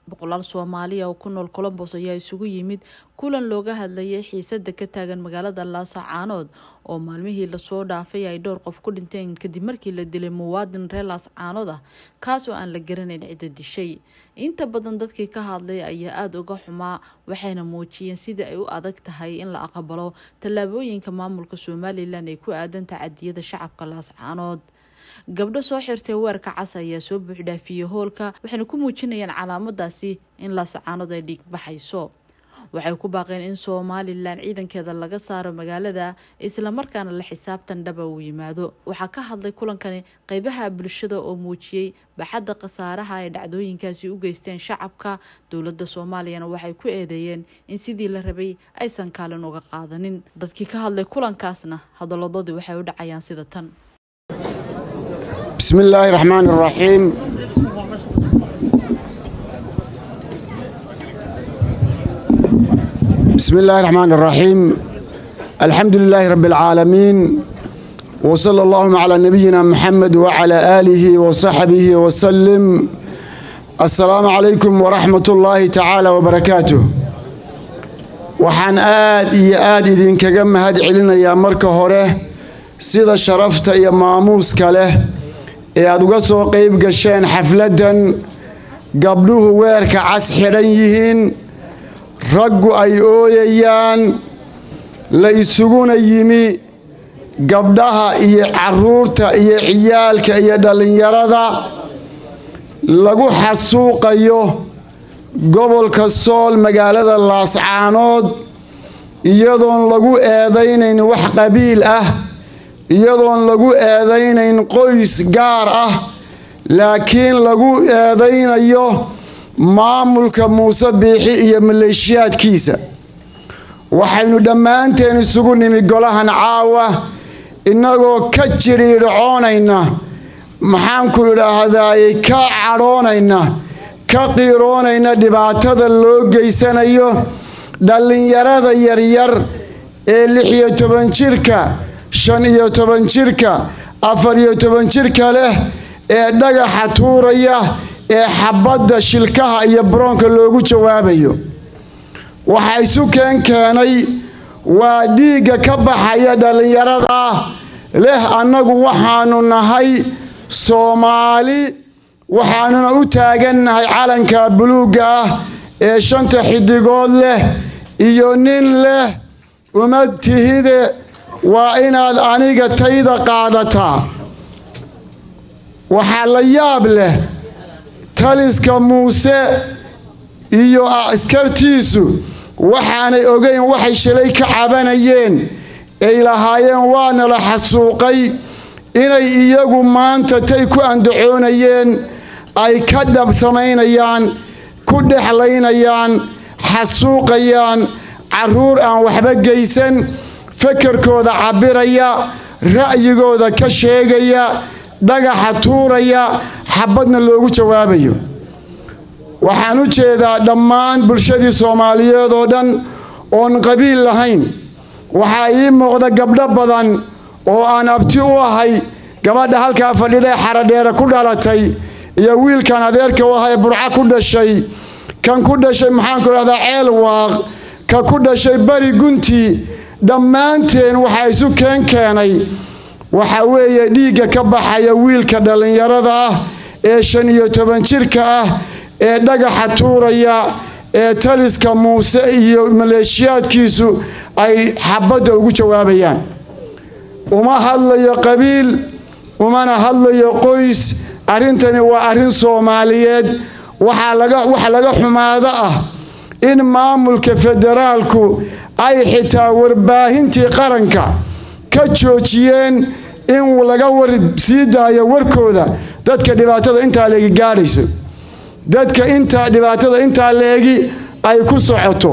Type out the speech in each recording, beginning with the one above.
boqolaal soomaaliya oo ku nool colombos ayaa isugu yimid kulan looga hadlayay xiisada ka taagan magaalada laascaanood oo maalmihii lasoo dhaafay ay dhowr qof ku dhinteen kadib markii la dilay muwaadin reer laascaanood ah kaas oo aan la garanayn cidda dishay inta badan dadkii ka hadlay ayaa aada uga xumaa waxayna muujiyeen sidai ay u adag tahay in la aqbalo tallaabooyinka maamulka somalilan ee ku aadan tacadiyada shacabka laascaanood gabdho soo xirtay weerka cas ayaa soo buuxdhaafiyey hoolka waxayna ku muujinayaan calaamadaasi in laascaanood ay dhiig baxayso waxay ku baaqeen in somalilan ciidankeeda laga saaro magaalada islamarkaana la xisaabtan dhaba uu yimaado waxaa ka hadlay kulankani qeybaha bulshada oo muujiyey baxadda khasaaraha ay dhacdooyinkaasi u geysteen shacabka dowladda soomaaliyana waxay ku eedeeyeen in sidii la rabay aysan kaalin uga qaadanin dadkii ka hadlay kulankaasna hadalladoodii waxay u dhacayaan sida tan بسم الله الرحمن الرحيم بسم الله الرحمن الرحيم الحمد لله رب العالمين وصلى اللهم على نبينا محمد وعلى آله وصحبه وسلم السلام عليكم ورحمة الله تعالى وبركاته waxaan aad iyo aad idinkaga mahad celinayaa marka hore sida sharafta iyo maamuuska leh ee aada uga soo qeyb gasheen xafladdan gabdhuhu weerka cas xidhan yihiin raggu ay ooyayaan la isuguna yimi gabdhaha iyo caruurta iyo ciyaalka iyo dhallinyarada lagu xasuuqayo gobolka sool magaalada laascaanood iyadoon lagu eedaynayn wax qabiil ah iyadoon lagu eedaynayn qoys gaar ah laakiin lagu eedaynayo maamulka muuse biixi iyo maleeshiyaadkiisa waxaynu dhammaanteen isugu nimi golahan caawa innagoo ka jiriidhacoonayna maxaanku idhaahdaaye ka cadhoonayna ka qiiroonayna dhibaatada loo geysanayo dhallinyarada yaryar ee lix iyo toban jirka shan iyo toban jirka afar iyo toban jirka leh ee dhagaxa tuuraya ee xabadda shilkaha iyo baroonka loogu jawaabayo waxa isu keen keenay waa dhiigga ka baxaya dhallinyarada leh annagu waxaanu nahay soomaali waxaanuna u taagannahay calanka buluugga ah ee shanta xidigood leh iyo nin leh uma tihide waa inaad aniga tayda qaadataa waxaa la yaab leh taliska muuse iyo askartiisu waxaanay ogeyn waxay shalay ka cabanayeen ay lahaayeen waana la xasuuqay inay iyagu maanta tay ku andacoonayeen ay ka dhab samaynayaan ku dhexlaynayaan xasuuqayaan caruur aan waxba geysan fakarkooda cabbiraya ra'yigooda ka sheegaya dhagaxa tuuraya xabadna loogu jawaabayo waxaan u jeedaa dhammaan bulshadii soomaaliyeed oo dhan oon qabiil lahayn waxaa ii muuqda gabdho badan oo aan abti u ahay gabadha halkaa fadhida ee xaradheere ku dhalatay iyo wiilkan adeerka u aha ee burco ku dhashay kan ku dhashay maxaanku dhahdaa ceel waaq ka ku dhashay bari guntii dhammaanteen waxaa isu keen keenay waxa weeye dhiigga ka baxaya wiilka dhallinyarada ah ee shan iyo toban jirka ah ee dhagaxa tuuraya ee taliska muuse iyo maleeshiyaadkiisu ay xabadda ugu jawaabayaan uma hadlayo qabiil umana hadlayo qoys arrintani waa arrin soomaaliyeed waxa laga xumaado ah in maamulka federaalku ay xitaa warbaahintii qaranka ka joojiyeen in laga war sii daayo warkooda dadka dhibaatada intaa leegi gaadhayso dadka intaa dhibaatada intaa leegi ay ku socoto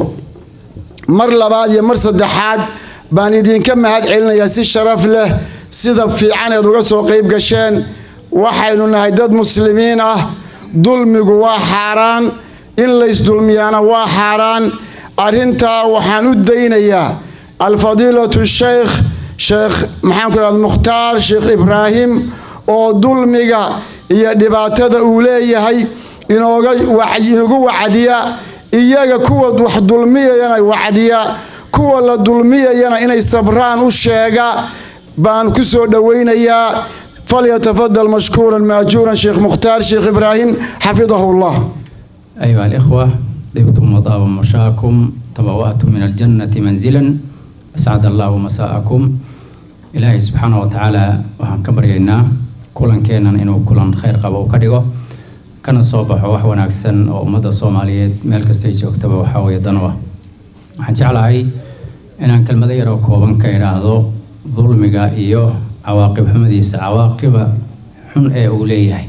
mar labaad iyo mar saddexaad baan idinka mahad celinayaa si sharaf leh sida fiican eed uga soo qayb gasheen waxaynu nahay dad muslimiin ah dulmigu waa xaaraan in laysdulmiyaana waa xaaraan arrintaa waxaan u daynayaa alfadiilatu sheykh sheekh maxaanku idhahda mukhtaar sheekh ibraahim oo dulmiga iyo dhibaatada uu leeyahay inooga inagu wacdiya iyaga kuwa wax dulmiyayana wacdiya kuwa la dulmiyayana inay sabraan u sheega baan ku soo dhowaynayaa falyatafadal mashkuuran maajuuran sheekh mukhtaar sheekh ibraahim xafidahu llah أيها الإخوة طبتم وطاب مشاكم تبوأتم من الجنة منزلا أسعد الله مساءكم إلهي سبحانه وتعالى وحن كبرينا كلن كينا إنه كلن خير قبو كدغو kana soo baxo wax wanaagsan oo ummadda soomaaliyeed meel kastay joogtaba waxaa weeye danwa waxaan jeclahay inaan kelmado yaroo kooban ka idhaahdo dulmiga iyo cawaaqib xumadiisa cawaaqiba xun ee uu leeyahay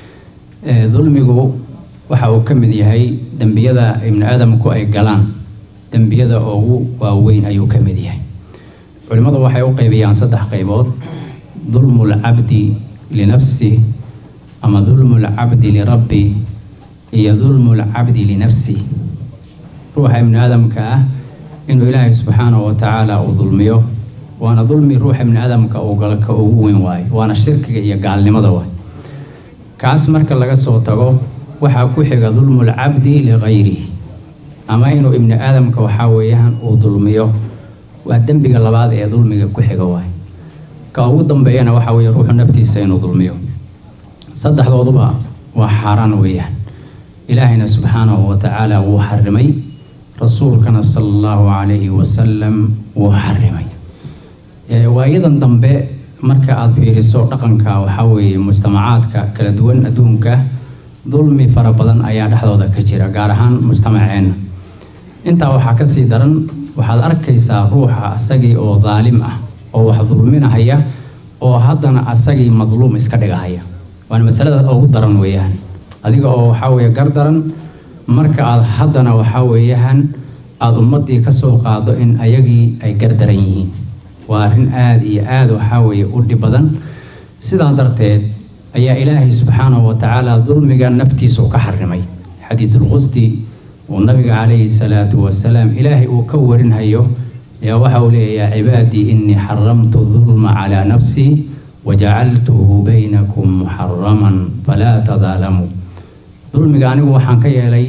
dulmigu waxa uu ka mid yahay dembiyada ibni aadamku ay galaan dembiyada ugu waaweyn ayuu ka mid yahay culimmadu waxay u qaybiyaan saddex qaybood dulmu lcabdi linafsi ama dulmu lcabdi lirabbi iyo dulmu lcabdi linafsi ruuxa ibni aadamka ah inuu ilaahay subxaanahu watacaala uu dulmiyo waana dulmi ruuxa ibni aadamka uu galo ka ugu weyn waayo waana shirkiga iyo gaalnimada waay kaas marka laga soo tago waxaa ku xiga dulmu lcabdi ligayrihi ama inuu ibni aadamka waxaa weeyaan uu dulmiyo waa dembiga labaad ee dulmiga ku xiga waay ka ugu dambeeyana waxaa weeye ruuxu naftiisa inuu dulmiyo saddexdooduba waa xaaraan weeyaan ilaahayna subxaanahu watacaala wuu xarimay rasuulkana sala allahu calayhi wasalam wuu xarimay waayadan dambe marka aada fiiriso dhaqanka waxaa weeye mujtamacaadka kala duwan adduunka dulmi fara badan ayaa dhexdooda ka jira gaar ahaan mujtamaceenna intaa waxaa kasii daran waxaad arkaysaa ruuxa asagii oo daalim ah oo wax dulminahaya oo haddana asagii madluum iska dhigahaya waana masalada ugu daran weeyaan adiga oo waxaa weeye gar daran marka aad haddana waxaa weeyaan aada ummaddii kasoo qaado in ayagii ay gar daran yihiin waa arrin aada iyo aada waxaa weeye u dhib badan sidaa darteed ayaa ilaahay subxaanahu watacaala dulmiga naftiisu ka xarimay xadiidulqusdi uu nabiga calayhi salaatu wasalaam ilaahay uu ka warinhayo ayaa waxa uu leeyahay cibaadii innii xaramtu dulma calaa nafsii wajacaltuhu baynakum muxaraman falaa tadaalamuu dulmiga anigu waxaan ka yeelay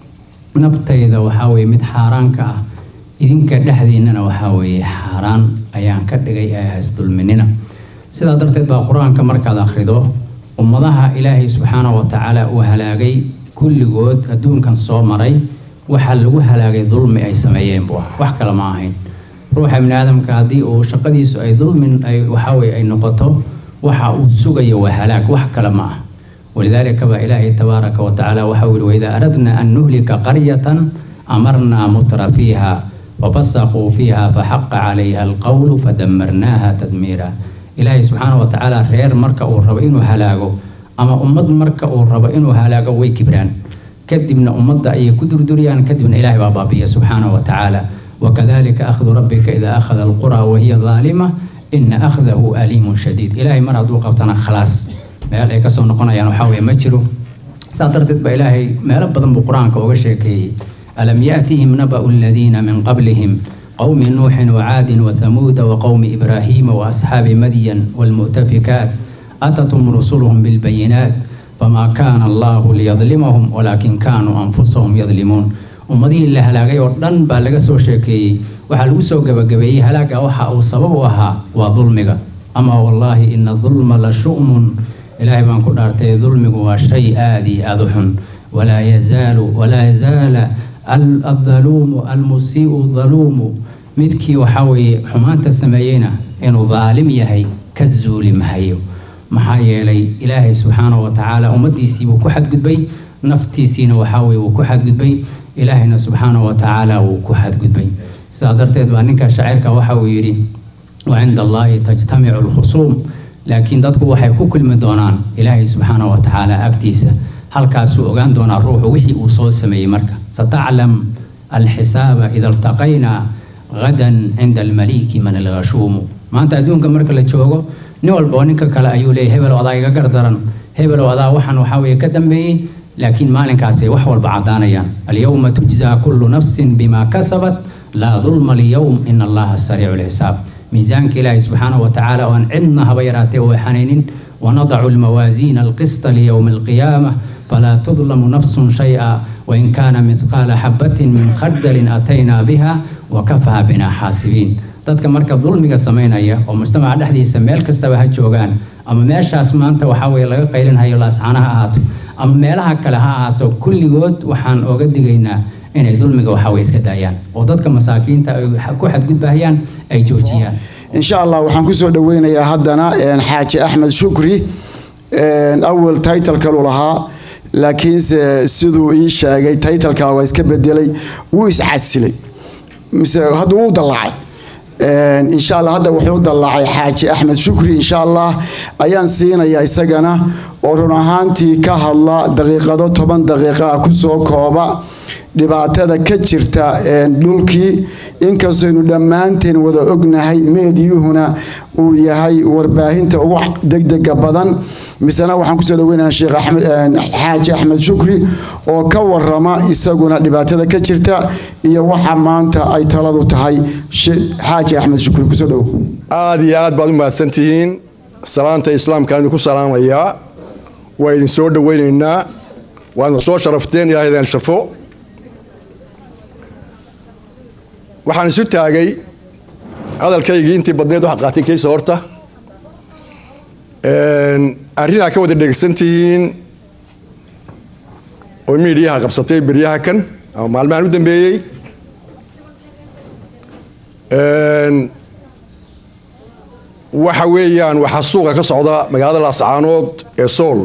naftayda waxaa weeye mid xaaraanka ah idinka dhexdiinnana waxaa weeye xaaraan ayaan ka dhigay ee hays dulminina sidaa darteed baa qur-aanka markaad akhrido ummadaha ilaahay subxaanahu watacaala uu halaagay kulligood adduunkan soo maray waxaa lagu halaagay dulmi ay sameeyeen buu ah wax kale ma ahayn ruuxa ibni aadamka haddii uu shaqadiisu ay dulmin ay waxaweye ay noqoto waxa uu sugayo waa halaag wax kale ma ah walidaalika baa ilaahay tabaaraka watacaala waxau yihi waidaa aradna an nuhlika qaryatan amarnaa mutra fiiha fafasaquu fiiha faxaqa calayha alqowlu fadamarnaaha tadmiira ilaahay subxaana watacaala reer marka uu rabo inuu halaago ama ummad marka uu rabo inuu halaago way kibraan kadibna ummadda ayay ku durduriyaan kadibna ilaahay baa baabiya subxaana watacaala wakadalika akhdu rabbika idaa akhada alqura wahiya daalima ina akhdahu aliimun shadiid ilaahay mar hadduu qabtana khalaas meel ay kasoo noqonayaan waxaa weye ma jiro saa darteed ba ilaahay meelo badan buu qur-aanka uga sheekeeyey alam yaatihim naba'u aladiina min qablihim qowmi nuuxin wacaadin wathamuuda waqowmi ibraahiima waasxaabi madyan waalmu'tafikaat atatum rusuluhum bilbayinaat famaa kaana allahu liyadlimahum walaakin kaanuu anfusahum yadlimuun ummadihii la halaagay oo dhan baa laga soo sheekeeyey waxaa lagu soo gabagabeeyey halaaga waxa uu sabab u ahaa waa dulmiga ama wallaahi ina dulma la shu'mun ilaahay baan ku dhaartay dulmigu waa shay aada iyo aada u xun walaa yazaalu walaa yazaala aldaluumu almusii'u daluumu midkii waxaa weeye xumaanta sameeyeyna inuu daalim yahay ka zuuli mahayo maxaa yeelay ilaahay subxaanahu watacaala ummaddiisii wuu ku xadgudbay naftiisiina waxaa weye wuu ku xadgudbay ilaahayna subxaanahu watacaala wuu ku xadgudbay sidaa darteed baa ninka shaacirka waxa uu yidhi wa cinda allaahi tajtamicu alkhusuum laakiin dadku waxay ku kulmi doonaan ilaahay subxaanahu watacaala agtiisa halkaasuu ogaan doonaa ruuxu wixii uu soo sameeyey marka sataclam alxisaaba ida iltaqaynaa gadan cinda almaliki man alghashuumu maanta adduunka marka la joogo nin walba oo ninka kale ayuu leeyay hebelow adaa iga gardaran hebelow adaa waxaan waxaa weeye ka dambeeyey laakiin maalinkaasay wax walba caddaanayaan alyowma tujzaa kullu nafsin bima kasabat laa dulma alyowm ina allaha sariicu lxisaab miisaanka ilaahay subxaanahu watacaala oo aan cidna haba yaraatee oo xanaynin ونضع الموازين القسط ليوم القيامة فلا تظلم نفس شيئا وإن كان مثقال حبة من خردل أتينا بها وكفى بنا حاسبين dadka marka dulmiga samaynaya oo mujtamaca dhexdiisa meel kastaba ha joogaan ama meeshaas maanta waxaa weye laga qaylinhayo laascaana ha ahaato ama meelaha kale ha ahaato kulligood waxaan ooga digaynaa inay dulmiga waxaweye iska daayaan oo dadka masaakiinta ay ku xadgudbahayaan ay joojiyaan insha allah waxaan kusoo dhaweynayaa haddana xaaji axmed shukri awal taytalkalu lahaa laakiinse siduu ii sheegay taytalka waa iska bedelay wuu iscasilay mise hadda wuu dallacay insha allah hadda wuxuu dallaacay xaaji axmed shukri insha allah ayaan siinayaa isagana oo run ahaantii ka hadla daqiiqado toban daqiiqa ah kusoo kooba dhibaatada ka jirta dhulkii inkastaynu dhammaanteen wada ognahay meediyuhuna uu yahay warbaahinta ugu degdega badan misena waxaan kusoo dhaweynaha sheekh axmed xaaji axmed shukri oo ka warama isaguna dhibaatada ka jirta iyo waxa maanta ay taladu tahay xaaji axmed shukri kusoo dhowo aada iyo aad baad u mahadsantihiin salaanta islaamkaan idinku salaamayaa waa idin soo dhaweynaynaa waadna soo sharafteen ilaah idin shafo waxaan isu taagay hadalkaygii intii badneed waxaad qaatay keysa horta arrinaa ka wada dhegeysantihiin oo miidhiyaha qabsatay beryaha kan ama maalmahan u dambeeyey waxa weeyaan waxaa suuqa ka socda magaalada laascaanood ee sool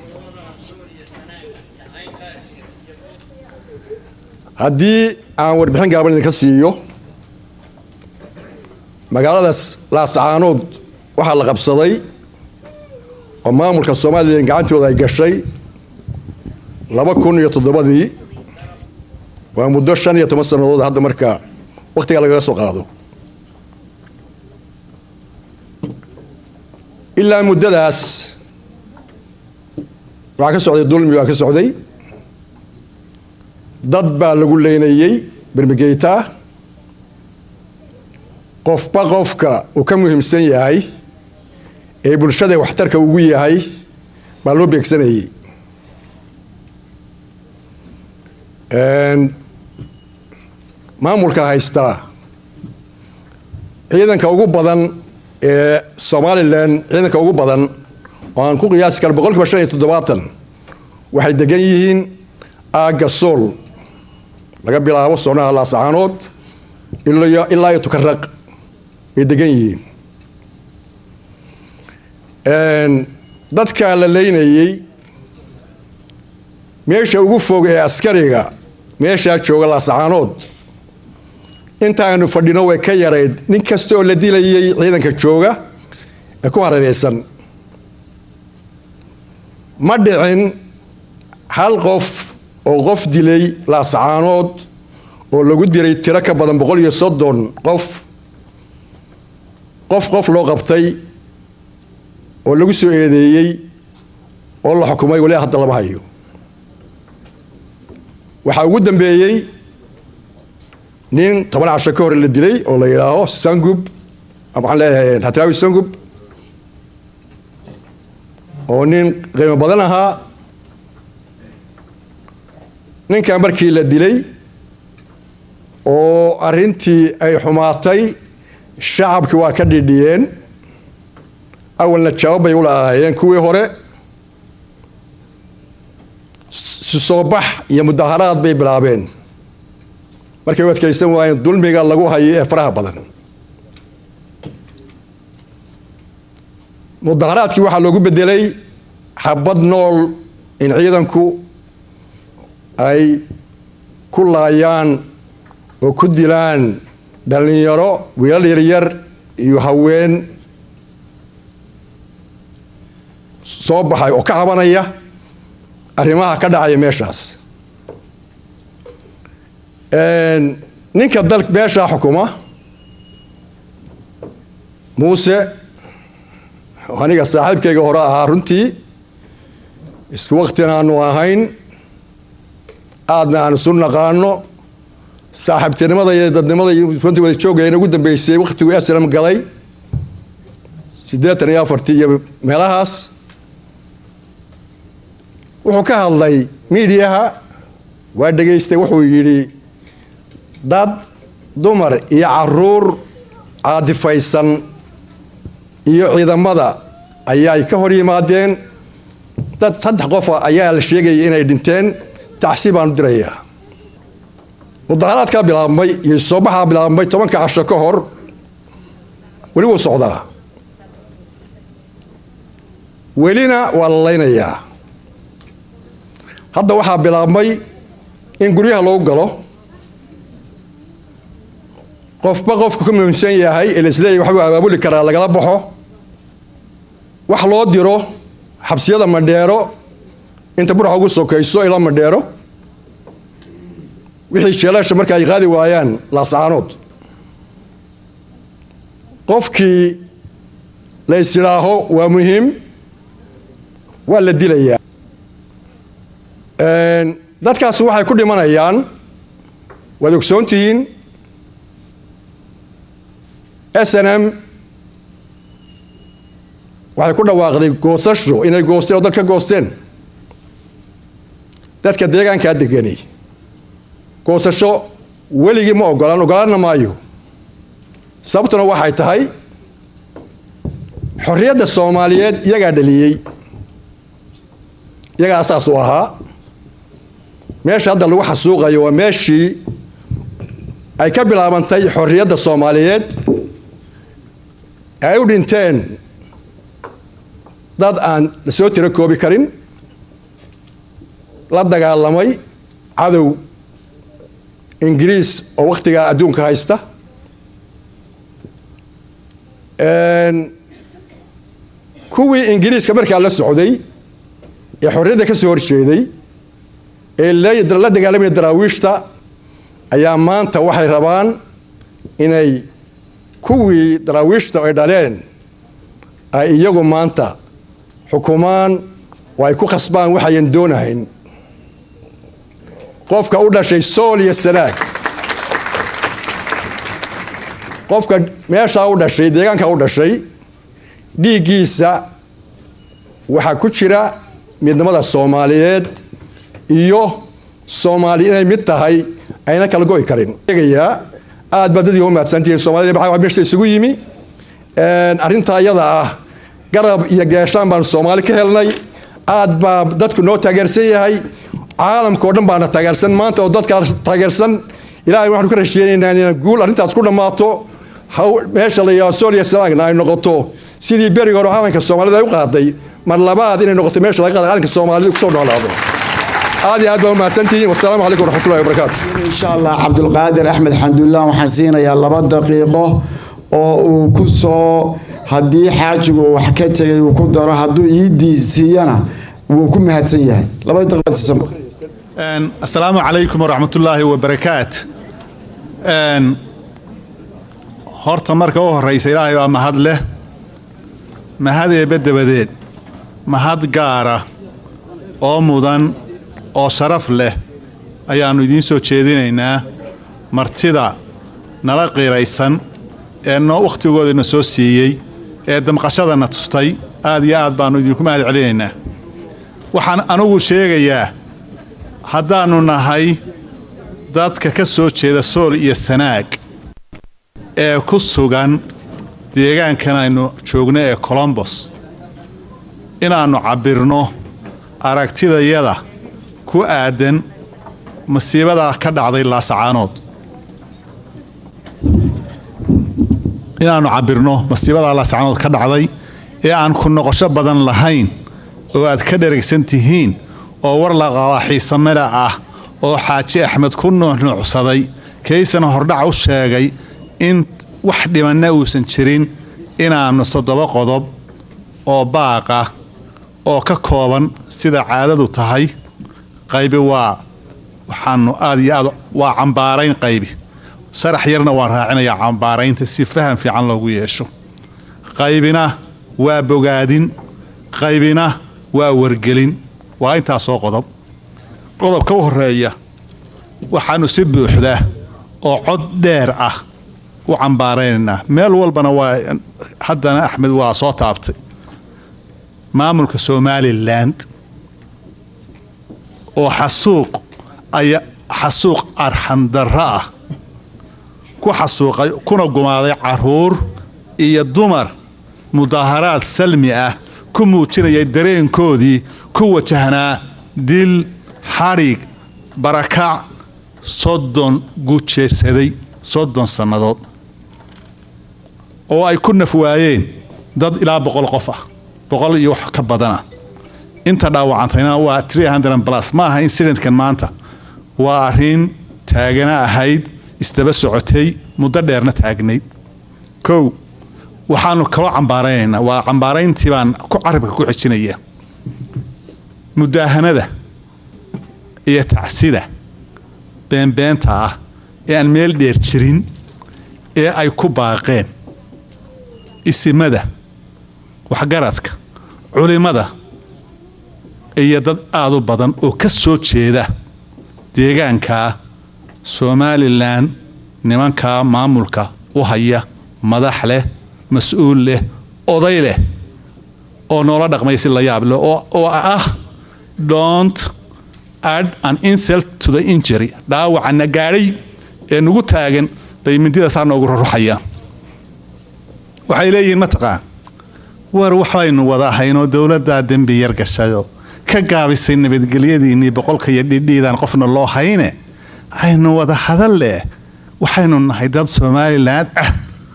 haddii aan warbixin gaaban idinka siiyo magaaladaas laascaanood waxaa la qabsaday oo maamulka somalilan gacantooda ay gashay laba kun iyo toddobadii waa muddo shan iyo toban sannadood hadda marka wakhtiga lagaga soo qaado ilaa muddadaas waxaa ka socday dulmi baa ka socday dad baa lagu leynayey bermigeyta qofba qofka uu ka muhiimsan yahay ee bulshada waxtarka ugu yahay baa loo beegsanayey maamulka haystaa ciidanka ugu badan ee somalilan ciidanka ugu badan oo aan ku qiyaasi karo boqol kiiba shan iyo toddobaatan waxay degan yihiin aagga sool laga bilaabo soonaha laascaanood ilaa iyo tukaraq bay degan yihiin dadka la leynayey meesha ugu fog ee askariga meeshaa jooga laascaanood intaanu fadhino way ka yarayd nin kasta oo la dilayay ciidanka jooga ee ku hareereysan ma dhicin hal qof oo qof dilay laascaanood oo lagu diray tiro ka badan boqol iyo soddon qof qof qof loo qabtay oo lagu soo eedeeyey oo la xukumay wali hadda lama hayo waxaa ugu dambeeyey nin toban casho ka hore la dilay oo la yidhaaho sangub waxaan leeyahay hatraawi sangub oo nin qiimo badan ahaa ninkan markii la dilay oo arrintii ay xumaatay shacabkii waa ka dhidhiyeen awalna jawaab bay u lahaayeen kuwii hore soobax iyo mudaharaad bay bilaabeen markay u adkaysan waayeen dulmiga lagu hayo ee faraha badan mudaharaadkii waxaa loogu bedelay xabad nool in ciidanku ay ku laayaan oo ku dilaan dhallinyaro wiilal yaryar iyo haween soo baxay oo ka cabanaya arrimaha ka dhacaya meeshaas ninka dal meeshaa xukuma muuse aniga saaxiibkayga hore ahaa runtii isku waktina aanu ahayn aadna aan isu naqaano saaxiibtinimada iyo dadnimada iyo runtii wada joogayana ugu dambeysay waktiguu aslam galay siddeetan iyo afartii iyo meelahaas wuxuu ka hadlay miidiyaha waa dhegaystay wuxuu yidhi dad dumar iyo caruur caadifaysan iyo ciidamada ayaay ka hor yimaadeen dad saddex qofa ayaa la sheegayay inay dhinteen tacsi baanu dirayaa mudaharaadkaa bilaabmay iyo soobaxaa bilaabmay tobanka casho ka hor weli wuu socdaa welina waa la laynayaa hadda waxaa bilaabmay in guryaha lagu galo qofba qofka ku muhiimsan yahay ee laisleeyahy waxbuu abaabuli karaa lagala baxo wax loo diro xabsiyada madheero inta burxa ugu sokayso ila madheero wixii jeelasha marka ay qaadi waayaan laascaanood qofkii la is yidhaaho waa muhiim waa la dilayaa dadkaas waxay ku dhimanayaan waad ogsoontihiin s n m waxay ku dhawaaqday goosasho inay goosteen oo dad ka goosteen dadka deegaankaa deganay goosasho weligii ma ogolaan ogolaanna maayo sababtuna waxay tahay xorriyadda soomaaliyeed iyagaa dhaliyey iyagaa asaas u ahaa meesha hadda lagu xasuuqayo waa meeshii ay ka bilaabantay xorriyadda soomaaliyeed ay u dhinteen dad aan la soo tiro koobi karin la dagaalamay cadow ingiriis oo wakhtigaa adduunka haysta kuwii ingiriiska markaa la socday ee xorriyadda ka soo horjeeday ee la dagaalamaya daraawiishta ayaa maanta waxay rabaan inay kuwii daraawiishta ay dhaleen ay iyagu maanta xukumaan oo ay ku khasbaan waxayan doonahayn qofka u dhashay sool iyo sanaag qofka meeshaa u dhashay deegaanka u dhashay dhiiggiisa waxaa ku jira midnimada soomaaliyeed iyo soomaali inay mid tahay ayna kala go'i karin egayaa aad baa dadii uga mahadsantihiin soomaalida maxaa meesha isugu yimi arrintaa iyada ah garab iyo geeshaan baanu soomaali ka helnay aad baa dadku noo taageersan yahay caalamka oo dhan baana taageersan maanta oo dadkaas taageersan ilaahay waxaanu ka rasheenaynaa inaan guul arrintaas ku dhammaato meesha la yidhaho sooliya salaagna ay noqoto sidii beriga hore calanka soomaalida ay u qaaday mar labaad inay noqoto meesha laga qaada calanka soomaalida kusoo noolaado aad iyo aad baa umahadsantihiin wasalaamu calaykum waraxmatullahi wabarakaatu insha allah cabdulqaadir axmed xamdulah waxaan siinayaa laba daqiiqo oo uu ku soo haddii xaajigu uu wax ka tegay uu ku daro hadduu iidii siiyana wuu ku mahadsan yahay laba daqiiqo asalaamu calaykum waraxmatullaahi wabarakaat horta marka u horraysa ilaahay waa mahad leh mahad eebbe dabadeed mahad gaara oo mudan oo sharaf leh ayaannu idiin soo jeedinaynaa martida nala qiiraysan ee noo wakhtigoodana soo siiyey ee damqashadana tustay aad iyo aad baannu idinku mahad celinaynaa waxaan anugu sheegayaa haddaannu nahay dadka ka soo jeeda sool iyo sanaag ee ku sugan deegaankan aynu joogno ee colombos inaannu cabbirno aragtidayada ku aadan masiibadaa ka dhacday laasacaanood inaannu cabbirno masiibadaa laasacaanood ka dhacday ee aan ku noqosho badan lahayn oo aad ka dheragsan tihiin oo war la qabaa xiisamela ah oo xaaji axmed ku nuuxnuucsaday kaysana hordhac u sheegay in wax dhimanna uusan jirin inaannu toddoba qodob oo baaqa oo ka kooban sida caadadu tahay qaybi waa waxaanu aad iyo aad waa cambaarayn qaybi sharax yarna waan raacinayaa cambaaraynta si faham fiican loogu yeesho qaybina waa bogaadin qaybina waa wargelin waa intaasoo qodob qodobka u horeeya waxaannu si buuxda oo cod dheer ah u cambaaraynaynaa meel walbana waa haddana axmed waa soo taabtay maamulka somalilan oo xasuuq aya xasuuq arxandarro ah ku xasuuqay kuna gumaaday caruur iyo dumar mudaaharaad salmi ah ku muujinayay dareenkoodii ku wajahnaa dil xadhig barakac soddon gujeersaday soddon sannadood oo ay ku naf waayeen dad ilaa boqol qof ah boqol iyo wax ka badana inta dhaawacantayna waa plus ma aha incidentkan maanta waa arrin taagana ahayd isdaba socotay muddo dheerna taagnayd kow waxaanu kaloo cambaaraynaynaa waa cambaarayntii baan ku carabka ku xijinaya mudaahanada iyo tacsida beenbeenta ah ee aan meel dheer jirin ee ay ku baaqeen isimada waxgaradka culimada iyo dad aada u badan oo ka soo jeeda deegaankaa somalilan nimankaa maamulka u haya madax leh mas-uul leh oday leh oo noola dhaqmaya si la yaab leh oo ah dont add an insult to the injury dhaawacana gaadhay ee nagu taagan bay mindidaasaa noogu ruruxayaan waxay leeyihiin mataqaan war waxaynu wada ahaynoo dowladdaa dembi yar gashayo ka gaabisay nabadgelyadiinnii boqolka iyo dhidhiidaan qofna loo hayne aynu wada hadal leh waxaynu nahay dad somalilan ah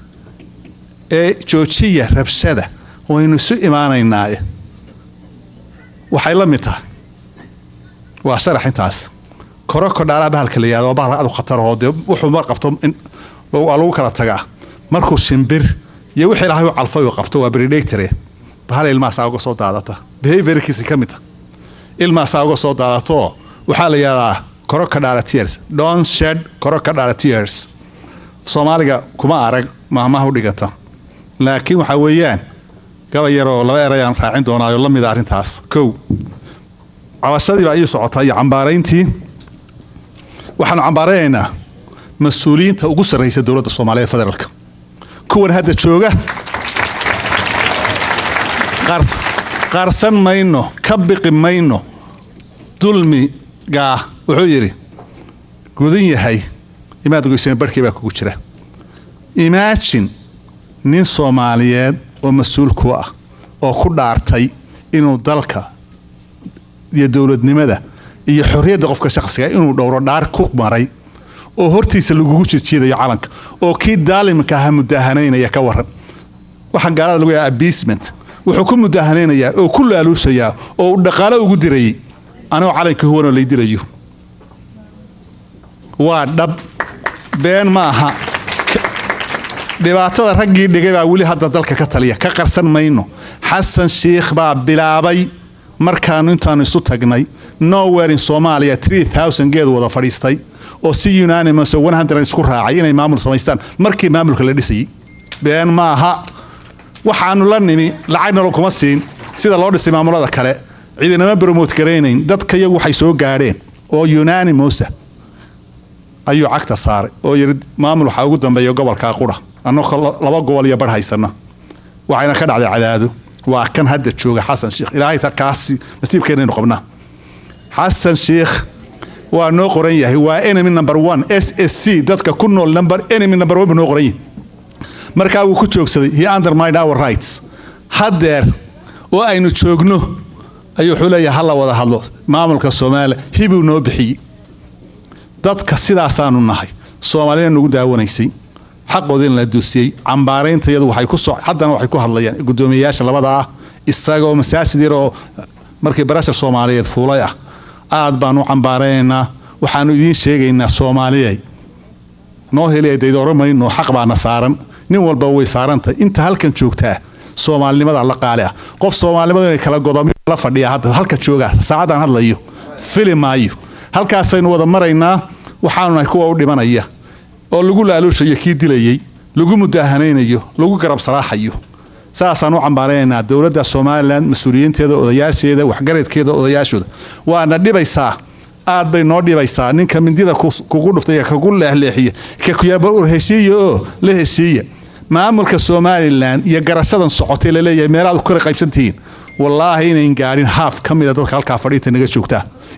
ee joojiya rabshada waynu isu imaanaynaaye waxay la mid tahay waa sharax intaas koroko dhaalaha bahalka la yihahdo waa bahal adu khatarahoo dee wuxuu mar qabto waa lagu kala tagaa markuu shimbir iyo wixii ilahay u calfay uu qabto waa predactore bahal ilmaasaa uga soo daadata behaviorkiisi ka mid ta ilmaasaa uga soo daadato waxaa la yihahdaa crocodile tears don't shed crocodile tears soomaaliga kuma arag maahmaha u dhiganta laakiin waxaa weeyaan gabay yaroo laba erayaan raacin doonaayo la mida arrintaas kow cabashadii baa ii socotaa iyo cambaarayntii waxaanu cambaaraynaynaa mas-uuliyiinta ugu sarraysa dowladda soomaaliyeed federaalka kuwan hadda jooga qarsan mayno ka biqi mayno dulmigaa wuxuu yidhi gudan yahay imaad goysana barhkii baa kugu jira imaajin nin soomaaliyeed oo mas-uul ku ah oo ku dhaartay inuu dalka iyo dowladnimada iyo xorriyadda qofka shakhsiga inuu dhowro dhaar ku maray oo hortiisa lagugu jijiidayo calanka oo kii daalimka aha mudaahanaynaya ka waran waxaan gaalada lagu yaha abasement wuxuu ku mudahanaynayaa oo ku laaluushayaa oo uu dhaqaalo ugu dirayay anigoo calanka huwanoo lay dilayo waa dhab been ma aha dhibaatada raggii dhigay baa weli hadda dalka ka taliya ka qarsan mayno xasan shiikh baa bilaabay markaanu intaanu isu tagnay nowhere in soomaaliya geed wada fadhiistay oo si unanimous isku raacay inay maamul samaystaan markii maamulka la dhisayay been ma aha waxaanu la nimi lacagnalo kuma siin sida loo dhisay maamulada kale ciidanama bromote garaynayn dadka iyagu waxay soo gaadheen oo unanimosa ayuu cagta saaray oo yiri maamul waxaa ugu dambeeya gobolkaa qura annagoo laba gobol iyo barh haysana waxayna ka dhacday cadaado waa kan hadda jooga xasan sheikh ilaahay kaasi nasiibkeenaynu qabnaa xasan sheikh waa noo qoran yahay waa enemy number one s s c dadka ku nool number enemy number one buu noo qoran yahay markaa wuu ku joogsaday he undermined our rights haddeer oo aynu joogno ayuu wuxuu leeyahay hala wada hadlo maamulka soomaaliya hibuu noo bixiyey dadka sidaasaanu nahay soomaalina nagu daawanaysay xaqoodina la duusiyey cambaaraynta iyadu waxay ku soo haddana waxay ku hadlayaan guddoomiyeyaasha labada ah isagoo masaajid yaroo markii barasha soomaaliyeed fuulay ah aad baanu cambaaraynaynaa waxaanu idiin sheegaynaa soomaaliyay noo heliya daydooro mayno xaq baana saaran nin walba way saarantay inta halkan joogtaa soomaalinimada la qaali ah qof soomaalinimada inay kala godomy la fadhiya hadda halka joogaa saacadaan hadlayo fili maayo halkaasaynu wada maraynaa waxaanu nahay kuwa u dhimanaya oo lagu laaluushayo kii dilayey lagu mudaahanaynayo lagu garab saraaxayo saasaan u cambaaraynaynaa dowladda somalilan mas-uuliyiinteeda odayaasheeda waxgaradkeeda odayaashooda waana dhibaysaa aad bay noo dhibaysaa ninka mindida kugu dhuftay kagu leexleexiya kakuyaaba ur heshiiya oo la heshiiya maamulka somalilan iyo garashadan socotay laleeyahay meelaad ku kala qaybsantihiin wallaahi inayn gaadhin haaf ka mida dadka halkaa fadhiinta naga joogtaa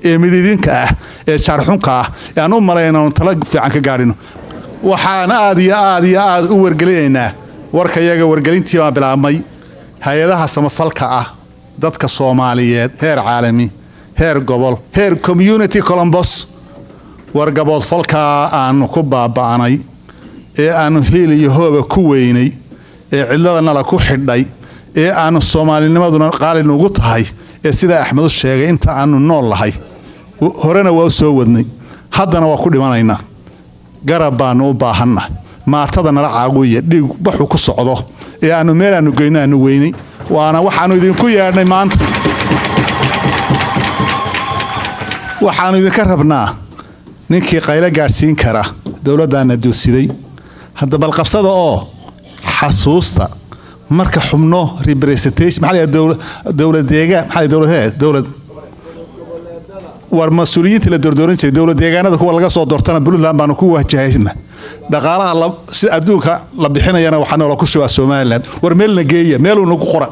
ee mididinka ah ee jaarxunka ah ee aan u malayn inaanu tala fiican ka gaadhino waxaan aad iyo aad iyo aad u wargelinaynaa warka yaga wargelintii baan bilaabmay hay-adaha samafalka ah dadka soomaaliyeed heer caalami heer gobol heer community colombos wargabood falkaa aanu ku baaba'nay ee aanu hiil iyo hooba ku weynay ee cidlada nala ku xidhay ee aanu soomaalinimaduna qaali nugu tahay ee sidaa axmed u sheegay inta aanu nool lahay horena waa u soo wadnay haddana waa ku dhimanaynaa garab baanu u baahanna maatada nala caawiya dhiig baxu ku socdo ee aanu meel aanu geyno aanu weynay waana waxaanu idinku yeedhnay maanta waxaanu idinka rabnaa ninkii qaylo gaadhsiin kara dowladdaana duursiday hadda balqabsada oo xasuusta marka xubno representation maxaa la dowlad deegaan maxaa dowlad dowlad war mas-uuliyiinta la doordooran jiray dowlad deegaanada kuwa laga soo doortana puntland baanu ku wajahayna dhaqaalaha si adduunka la bixinayana waxaa noola ku shubaa somaliland war meelna geeya meeluu nagu qora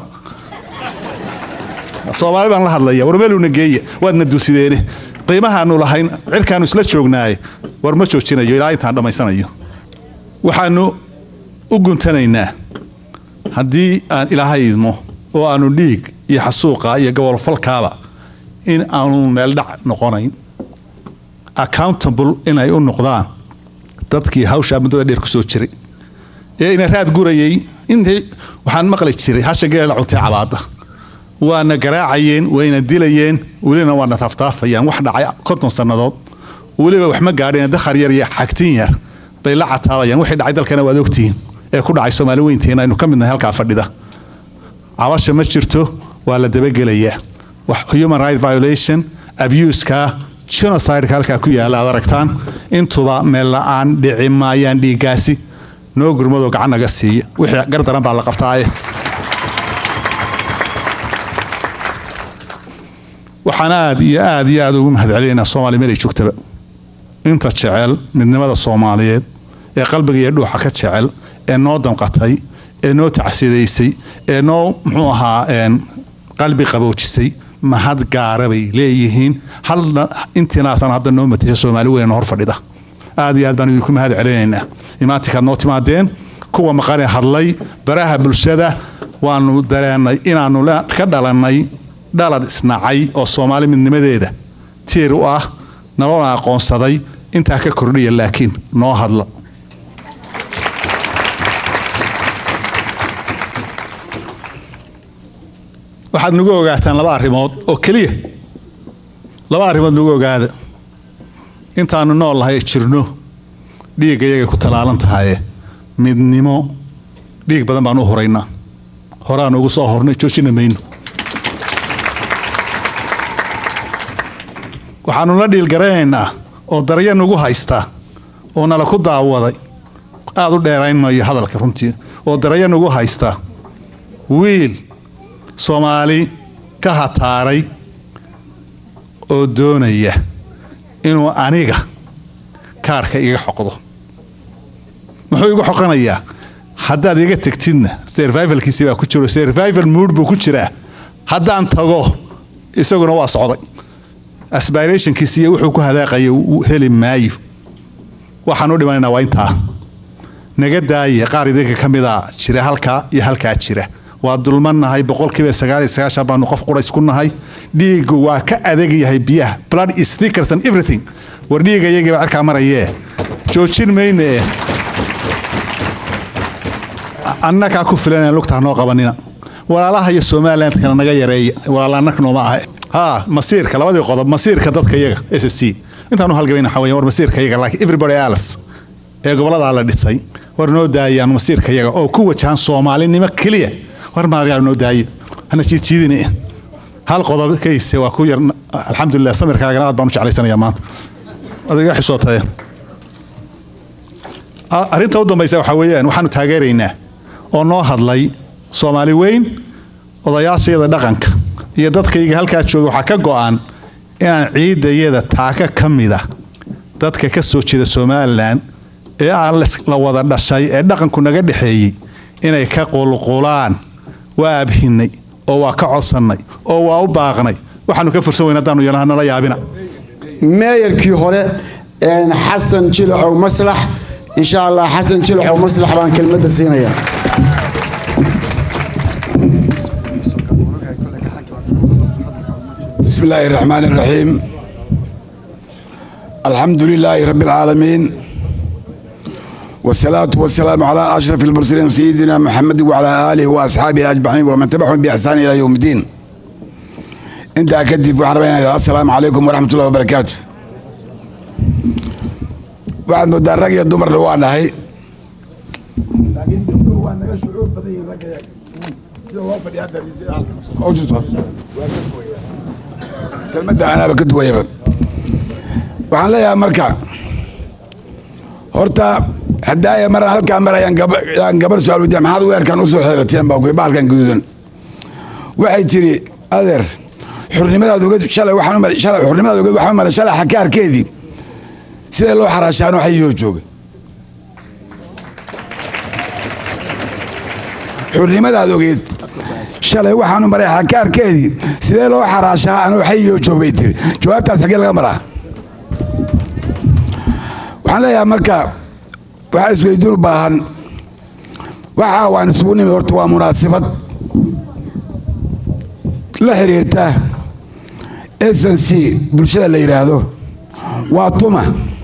soomaali baan la hadlaya war meeluna geeya waadna duusideene qiimahaanu lahayn cirkaanu isla joognaaye war ma joojinayo ilaa intaan dhammaysanayo waxaanu u guntanaynaa haddii aan ilaahay idmo oo aanu dhiig iyo xasuuqa iyo gobolfalkaaba in aanu meeldhac noqonayn accountable inay u noqdaan dadkii hawshaa muddada dheer ku soo jiray ee ina raad gurayay intii waxaan maqli jiray hasha geela cuntay cabaada waana garaacayeen wayna dilayeen welina waana taaftaafayaan wax dhacay konton sannadood weliba wax ma gaadheen dakhar yar iyo xagtin yar bay la cataabayaan wixii dhacay dalkana waad ogtihiin ee ku dhacay soomaali weynteena aynu ka midnahay halkaa fadhida cabasha ma jirto waa la dabagelayaa human right violation abuska genocideka halkaa ku yaala aad aragtaan intuba meel la-aan dhici maayaan dhiiggaasi noo gurmadoo gacan naga siiya wixii gardaran baa la qabtaaye waxaan aad iyo aad iyo aad ugu mahad celinaynaa soomaaliya meel ay joogtaba inta jecel midnimada soomaaliyeed ee qalbiga iyo dhuuxa ka jecel ee noo damqatay ee noo tacsidaysay ee noo muxuu ahaa qalbi qaboojisay mahad gaara bay leeyihiin halna intiinaasan hadda noo matasha soomaali weyn hor fadhida aad iyo aad baan idinku mahad celinaynaa imaantinkaad noo timaadeen kuwa maqane hadlay baraha bulshada waanu dareennay inaanu ka dhalannay dhalad isnacay oo soomaali midnimadeeda tiir u ah naloona aqoonsaday intaa ka kordhiya laakiin noo hadla waxaad nagu ogaataan laba arrimood oo keliya laba arrimood nagu ogaada intaanu nool lahay jirno dhiigga iyagay ku tallaalan tahaye midnimo dhiig badan baan u horaynaa horaanu ugu soo hornay joojina mayno waxaanu la dhiilgaranaynaa oo darya nagu haystaa oo nala ku daawaday aada u dheerayn mayo hadalka runtii oo darya nagu haystaa wiil soomaali ka hataaray oo doonaya inuu aniga kaarhka iga xoqdo muxuu igu xoqanayaa haddaad iga tegtidna survivalkiisi baa ku jiro survival mood buu ku jiraa haddaan tago isaguna waa socday aspirationkiisi iyo wuxuu ku hadaaqaya heli maayo waxaan u dhimanaynaa waa intaa naga daaya qaar idinka ka mida jira halkaa iyo halkaa jira waa dulmannahay boqolkiiba sagaal iyo sagaashan baanu qof qurays ku nahay dhiigu waa ka adag yahay biyaha blood is thicker than everything war dhiiga iyagiiba cirkaa marayee joojin mayna eh annakaa ku filan lugtaa noo qabanina walaalaha iyo somaliland kana naga yareeya walaalannaka nooma aha ha masiirka labadii qodob masiirka dadka iyaga s c intaanu halgabayna waxaa weeyaan war masiirka iyaga laakiin everybody else ee gobolladaa la dhisay war noo daayaan masiirka iyaga oo ku wajahan soomaalinimo keliya war maaryaa noo daayo hana jiidjiidine hal qodob kayse waa ku yar alxamdulilah samirkaagana aad baan u jeclaysanaya maanta adiga xisootaye arrinta u dambaysa waxaa weeyaan waxaanu taageeraynaa oo noo hadlay soomaali weyn odayaashayada dhaqanka iyo dadkayga halkaa jooga waxaa ka go-an inaan ciidayada taaka ka mida dadka ka soo jeeda somalilan ee aan la wada dhashay ee dhaqanku naga dhexeeyey inay ka qulqulaan waa abhinay oo waa ka codsannay oo waa u baaqnay waxaanu ka fursan weyn haddaanu yeelana nala yaabina meeyarkii hore xasan jilacow maslax insha allah xasan jilacow maslax baan kelmadda siinayaa بسم الله الرحمن الرحيم الحمد لله رب العالمين والصلاة والسلام على أشرف المرسلين سيدنا محمد وعلى آله وأصحابه أجمعين ومن تبعهم بإحسان إلى يوم الدين أنت أكدف وحربين السلام عليكم ورحمة الله وبركاته waxaad moodaa rag iyo dumarna waa nahay kelmadda anaaba ka duwayaba waxaan leeyahay marka horta hadaaya mar halkaa mar ayaan gabar su-aal weydiya maxaad weerkan usoo xeerateen baa kuy baalkan guduudan waxay tiri adeer xurnimadaad ogeed shalay waxaan shalay xurnimadaad ogeed waxaan maray shalay xakaarkeedii sidee loo xaraashaano xayihoo jooga xurnimadaad ogeed shalay waxaanu maray xakaarkeedii sidee loo xaraashaa anoo xayihoo joog bay tiri jawaabtaas xaggee laga maraa waxaan leeyahay marka waxaa isweydiin u baahan waxa waan isugu nimid horta waa munaasabad la xiriirta snc bulshada la yidhaahdo waa tuma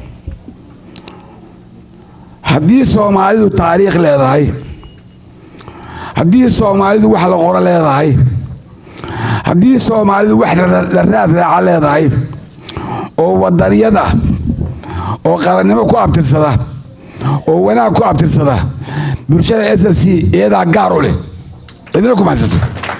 haddii soomaalidu taariikh leedahay haddii soomaalidu wax la qoro leedahay haddii soomaalidu wax la raad raaca leedahay oo wadaniyad ah oo qarannimo ku abtirsada oo wanaag ku abtirsada bulshada s c iyadaa gaar u leh cidina kuma haysato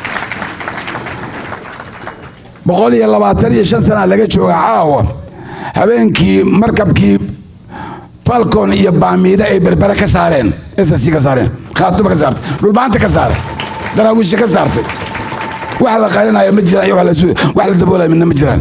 boqol iyo labaatan iyo shan sanaa laga jooga caawa habeenkii markabkii falcon iyo baamiida ay berbere ka saareen s c ka saareen khaatuma ka saartay dhulbaanta ka saaray daraawiisha ka saartay wax la qarinayo ma jiraan iyo wax la daboolaya midna ma jiraan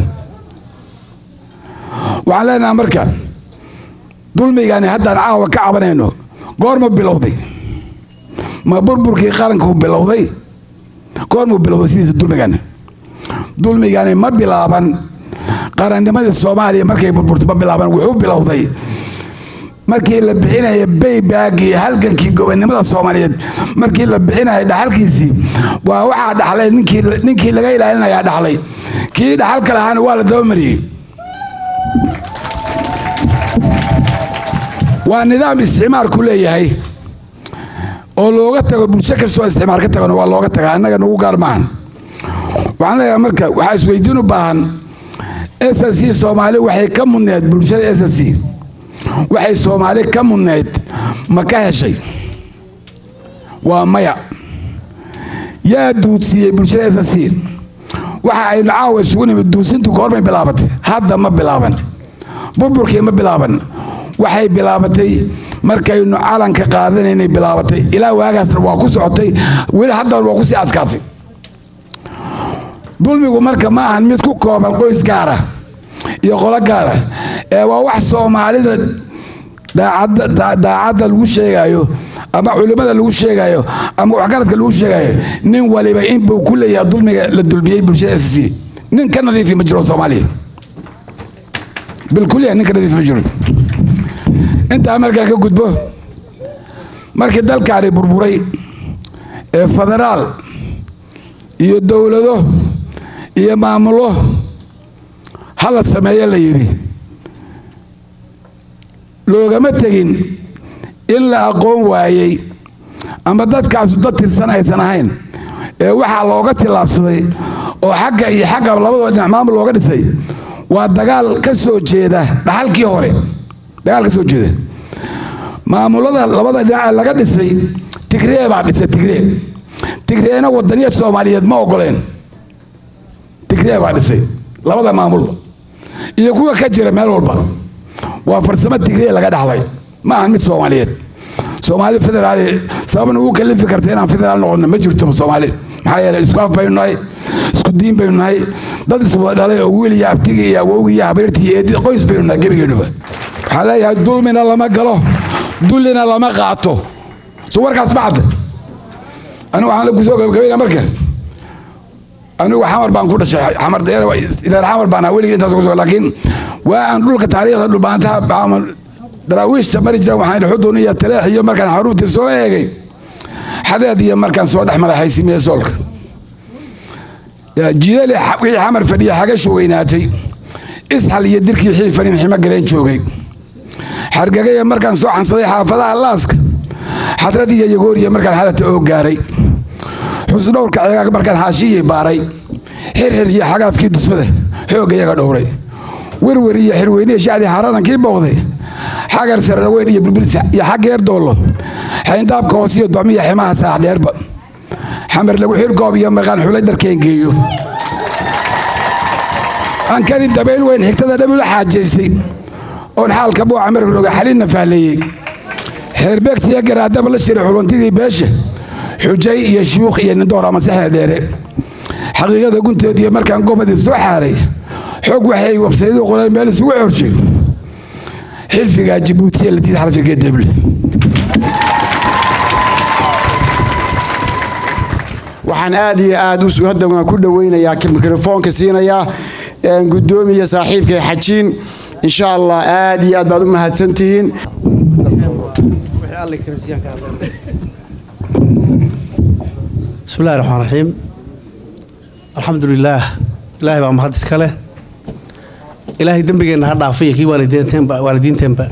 waxaan leenaha marka dulmigani haddaan caawa ka cabanayno goorma bilowday ma burburkii qaranku bilowday goormuu bilowday sidiisa dulmigani dulmigani ma bilaaban qarannimadii soomaaliya markay burburtay ma bilaaban wuxuu bilowday markii la bixinaya baybaagii halgankii gobonnimada soomaaliyeed markii la bixinaya dhaxalkiisii waa waxaa dhaxlay ninkii laga ilaalinayaa dhaxlay kii dhaxalka lahaana waa la dabamariyey waa nidaam isticmaarku leeyahay oo looga tago bulsho kastoo isticmaar ka tagano waa looga tagaa annaga nagu gaar maahan waxaan leeyahay marka waxaa isweydiin u baahan s c soomaali waxay ka mudneed bulshada s c waxay soomaali ka mudneyd ma ka heshay waa maya yaa duudsiiyey bulshada s c waxa aynu caawa isugu nimid duudsintu goormay bilaabatay hadda ma bilaaban burburkii ma bilaaban waxay bilaabatay markaynu calanka qaadanaynay bilaabatay ilaa waagaasna waa ku socotay weli haddana waa kusii adkaatay dulmigu marka ma ahan mid ku kooban qoys gaara iyo qolo gaara ee waa wax soomaalida daacadda lagu sheegayo ama culimmada lagu sheegayo ama waxgaradka lagu sheegayo nin waliba inbuu ku leeyahay dulmiga la dulmiyey bulshada s c nin ka nadiifi ma jiro soomaaliya bilkuliya nin ka nadiifi ma jiro intaa markaa ka gudbo markii dalkaani burburay ee federaal iyo dowlado iyo maamulo hala sameeyo la yidhi loogama tegin in la aqoon waayey ama dadkaasu dad tirsan aysan ahayn ee waxaa looga tillaabsaday oo xagga iyo xagga labadoo dhinac maamul looga dhisay waa dagaal ka soo jeeda dhaxalkii hore dagaal ka soo jeeda maamulada labada dhinac laga dhisay tigree baa dhisay tigree tigreena wadaniya soomaaliyeed ma ogoleen tigree baa dhisay labada maamulba iyo kuwa ka jira meel walba waa farsamo tigree laga dhaxlay ma ahan mid soomaaliyeed soomaali federaal sababna ugu kalifi karta inaan federaal noqono ma jirto soomaali maxaa yeeley isku af baynu nahay isku diin baynu nahay dad iswada dhalay oo wiil iyo abtiga iyo awowga iyo habeertii iyo eedi qoys baynu nahay gebigeenuba waxaa leeyahay dulmina lama galo dullina lama qaato so warkaas ma cadda anigu waxaan kusoo gabagabayna marka anigu xamar baan ku dhashay xamar deer xamar baan ahaa weligii intaas kusoo laakiin waa aan dhulka taariikhda dhulbaantaha daraawiishta mari jira waxaan xudun iyo taleex iyo markaan xaruurtii soo eegay xadeed iyo markaan soo dhex maray xaysimiye soolka jidali wixii xamar fadhiya xagashu weynaatay isxal iyo dirkii xiifanin ximo galeen joogay xargagaya markaan soo xansaday xaafadaha laaska xadrad iyo yagooriya markaan xalata oo gaaray xusdhowrka ceegaag markaan xaashiyii baaray xirxir iyo xagaafkii dusmada xoogga iyaga dhowray werwer iyo xirweynihi shacdii xaaradankii bowday xagar sararweyn iyo bilbilsa iyo xaggeer doollo xayndaabka hoosiyo docmiya ximaha saax dheerba xamar lagu xirgoob iyo markaan xulay dharkeen geeyo ankani dabayl weyn xigtada dhabula xaajaystay oon xaalka buuca marroga xalinna fahleeyey xeerbeegtiyo garaadaba la shiray xuluntidii beesha xujay iyo shuyuukh iyo nindoor ama saxee dheere xaqiiqada gunteediiyo markaan gobadii soo xaaray xog waxay wabsayadu qoreen meel isugu xorshay xilfigaa jibuutiya la diid xarfiga deble waxaan aad iyo aad hadda ku dhaweynayaa mikrofoonka siinayaa gudoomiya saaxiibka xajiin insha allah aad iyo aad baad u mahadsantihiin bismillahi raxmaan raxiim alxamdu lilaah ilaahay baa mahad iska leh ilaahay dembigeenna ha dhaafay iyo kii waalidiinteenba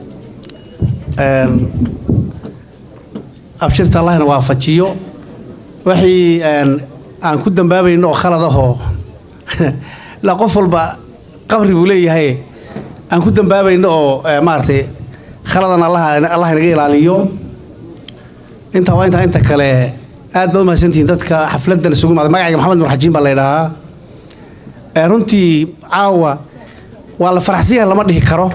abshirta allahna waafajiyo wixii aan ku dambaabayno oo khalad ahoo ilaa qof walba qabri buu leeyahay aan ku dambaabayno oo maaragtay khaladan allah inaga ilaaliyo intaa waa intaa inta kale aad baad u mahadsantihiin dadka xafladan isugu imaada magacayga maxamed nur xajiin baa la ydhahaa runtii caawa waa la faraxsan yahay lama dhihi karo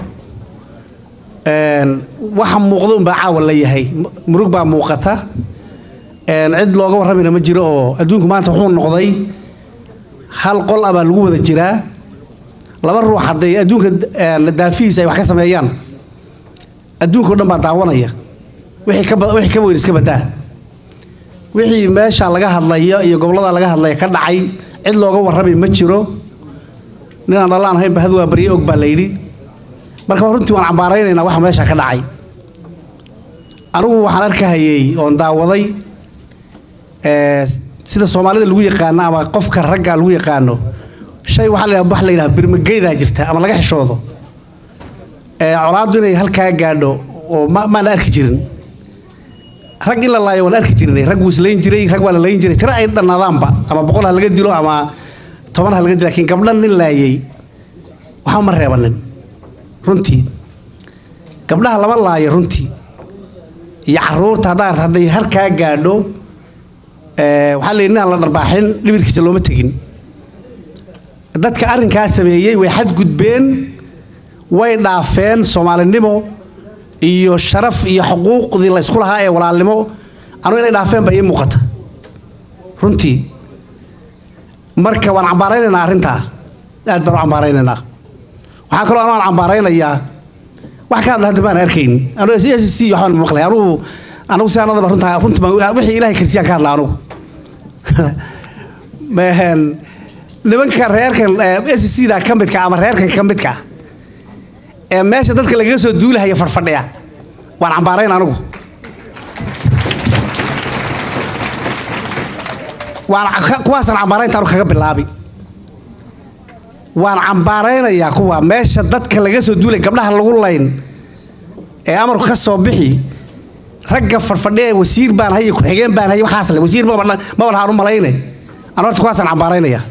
waxa muuqda unbaa caawa la yahay murug baa muuqata cid looga warramayna ma jiro oo adduunku maanta wuxuu noqday hal qol ah baa lagu wada jiraa laba ruux hadday adduunka daafihiisa ay wax ka sameeyaan adduunka o dhan baa daawanaya wixii ka wixii ka weyn iska badaa wixii meesha laga hadlaya iyo gobollada laga hadlaya ka dhacay cid looga warramay ma jiro ninaan dhallaan ahayn bahad waa barye og baa la yidhi marka runtii waan cambaaraynaynaa waxa meesha ka dhacay anigu waxaan arkahayey oon daawaday sida soomaalida lagu yaqaano ama qofka ragga lagu yaqaano shay waxaa la wax la yidhaha birmageydaa jirta ama laga xishoodo colaaddu inay halkaa gaadho oo maana arki jirin rag in la laayo waan arki jirnay rag wuu islayn jiray rag waa la layn jiray tira ay dhannaadaanba ama boqol ha laga dilo ama toban ha laga dilo lakiin gabdhan nin laayay waxba ma reebanin runtii gabdhaha lama laayo runtii iyo caruurta haddaa hadday halkaa gaadho waxaa la yidhi nin aan la dharbaaxin dhibirkiisa looma tegin dadka arrinkaa sameeyey way xadgudbeen way dhaafeen soomaalinimo iyo sharaf iyo xuquuqdii la ysku lahaa ee walaalnimo anugu inay dhaafeen baa ii muuqata runtii marka waan cambaaraynaynaa arrintaa aad baan u cambaaraynaynaa waxaa kaloo anaan cambaaraynayaa wax ka hadla hadda baan arkayn anugu s s c waxbaan maqlay anugu anugu si anadaba runtaa runtii baan wixii ilaahay karsiyaan ka hadla anugu nimanka reerkan s c da ka midka ama reerkan ka midka ee meesha dadka lagaga soo duulahaya fadhfadhiya waan cambaarayn anigu waan kuwaasaan cambaaraynta anu kaga bilaabi waan cambaaraynayaa kuwa meesha dadka laga soo duulay gabdhaha lagu layn ee amarku ka soo bixi ragga fadhfadhiya wasiir baan hay ku-xigeen baan hay waxaas le wasiir maba lahaan u malayne anu horta kuwaasaan cambaaraynaya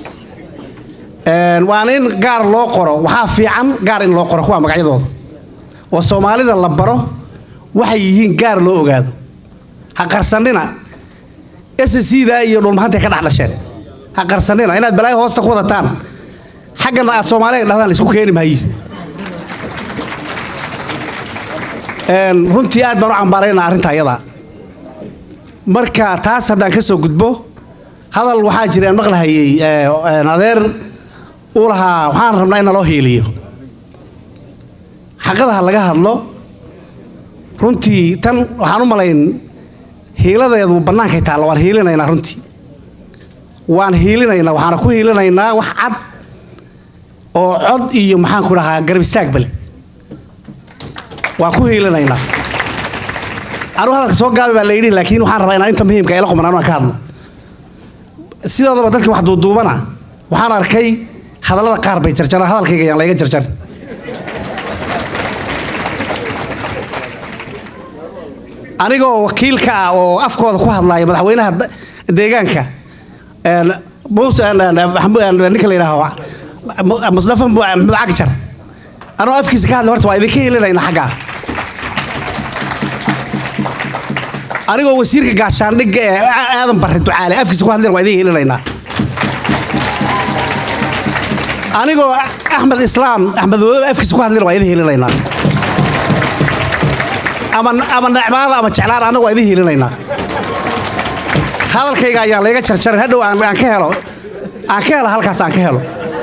waana in gaar loo qoro waxaa fiican gaar in loo qoro kuwa magacyadooda oo soomaalida la baro waxay yihiin gaar loo ogaado ha qarsanina ssda iyo dhulmahantay ka dhex dhasheen ha qarsanina inaad balaayo hoosta ku wadataan xaggana aad soomaaliga dhahdaan laisku keeni maayo runtii aad baan u cambaaraynaa arrinta ayadaa marka taas haddaan ka soo gudbo hadal waxaa jira aan maqlahayey adeer uu lahaa waxaan rabnaa in naloo hiiliyo xaqadaha laga hadlo runtii tan waxaan u malayn hiiladeedu bannaankay taalla waan hiilinaynaa runtii waan hiilinaynaa waxaana ku hiilinaynaa wax cad oo cod iyo maxaan ku dhahaa garab istaagba leh waan ku hiilinaynaa anuu hadalka soo gaabi baa la yidhi laakiin waxaan rabaa inaan inta muhiimka ila quman anuu aan ka hadlo sidoodaba dadka wax duuduubana waxaan arkay hadallada qaar bay jarjaraan hadalkayga yaan layga jarjarin anigoo wakiilka ah oo afkooda ku hadlaya madaxweynaha da- deegaanka een, muuse een, een, maxamuud, een, ninka la yidhaaho Mu- mustafa Mu- maxamed cagjar anoo afkiisa ka hadlay horta waa idinka helinayna xaggaa anigoo wasiirka gaashaandhigga ee A- aadan barre ducaale afkiisa ku hadlayna waa idin helinaynaa anigoo axmed islaam axmed wadoobe afkiisa ku hadlayna waa idin helinaynaa ama ama necmaada ama jeclaan annagu waa idin helinaynaa hadalkayga ayaan layga jarjarin hadhow aan aan ka helo aan ka helo halkaas aan ka helo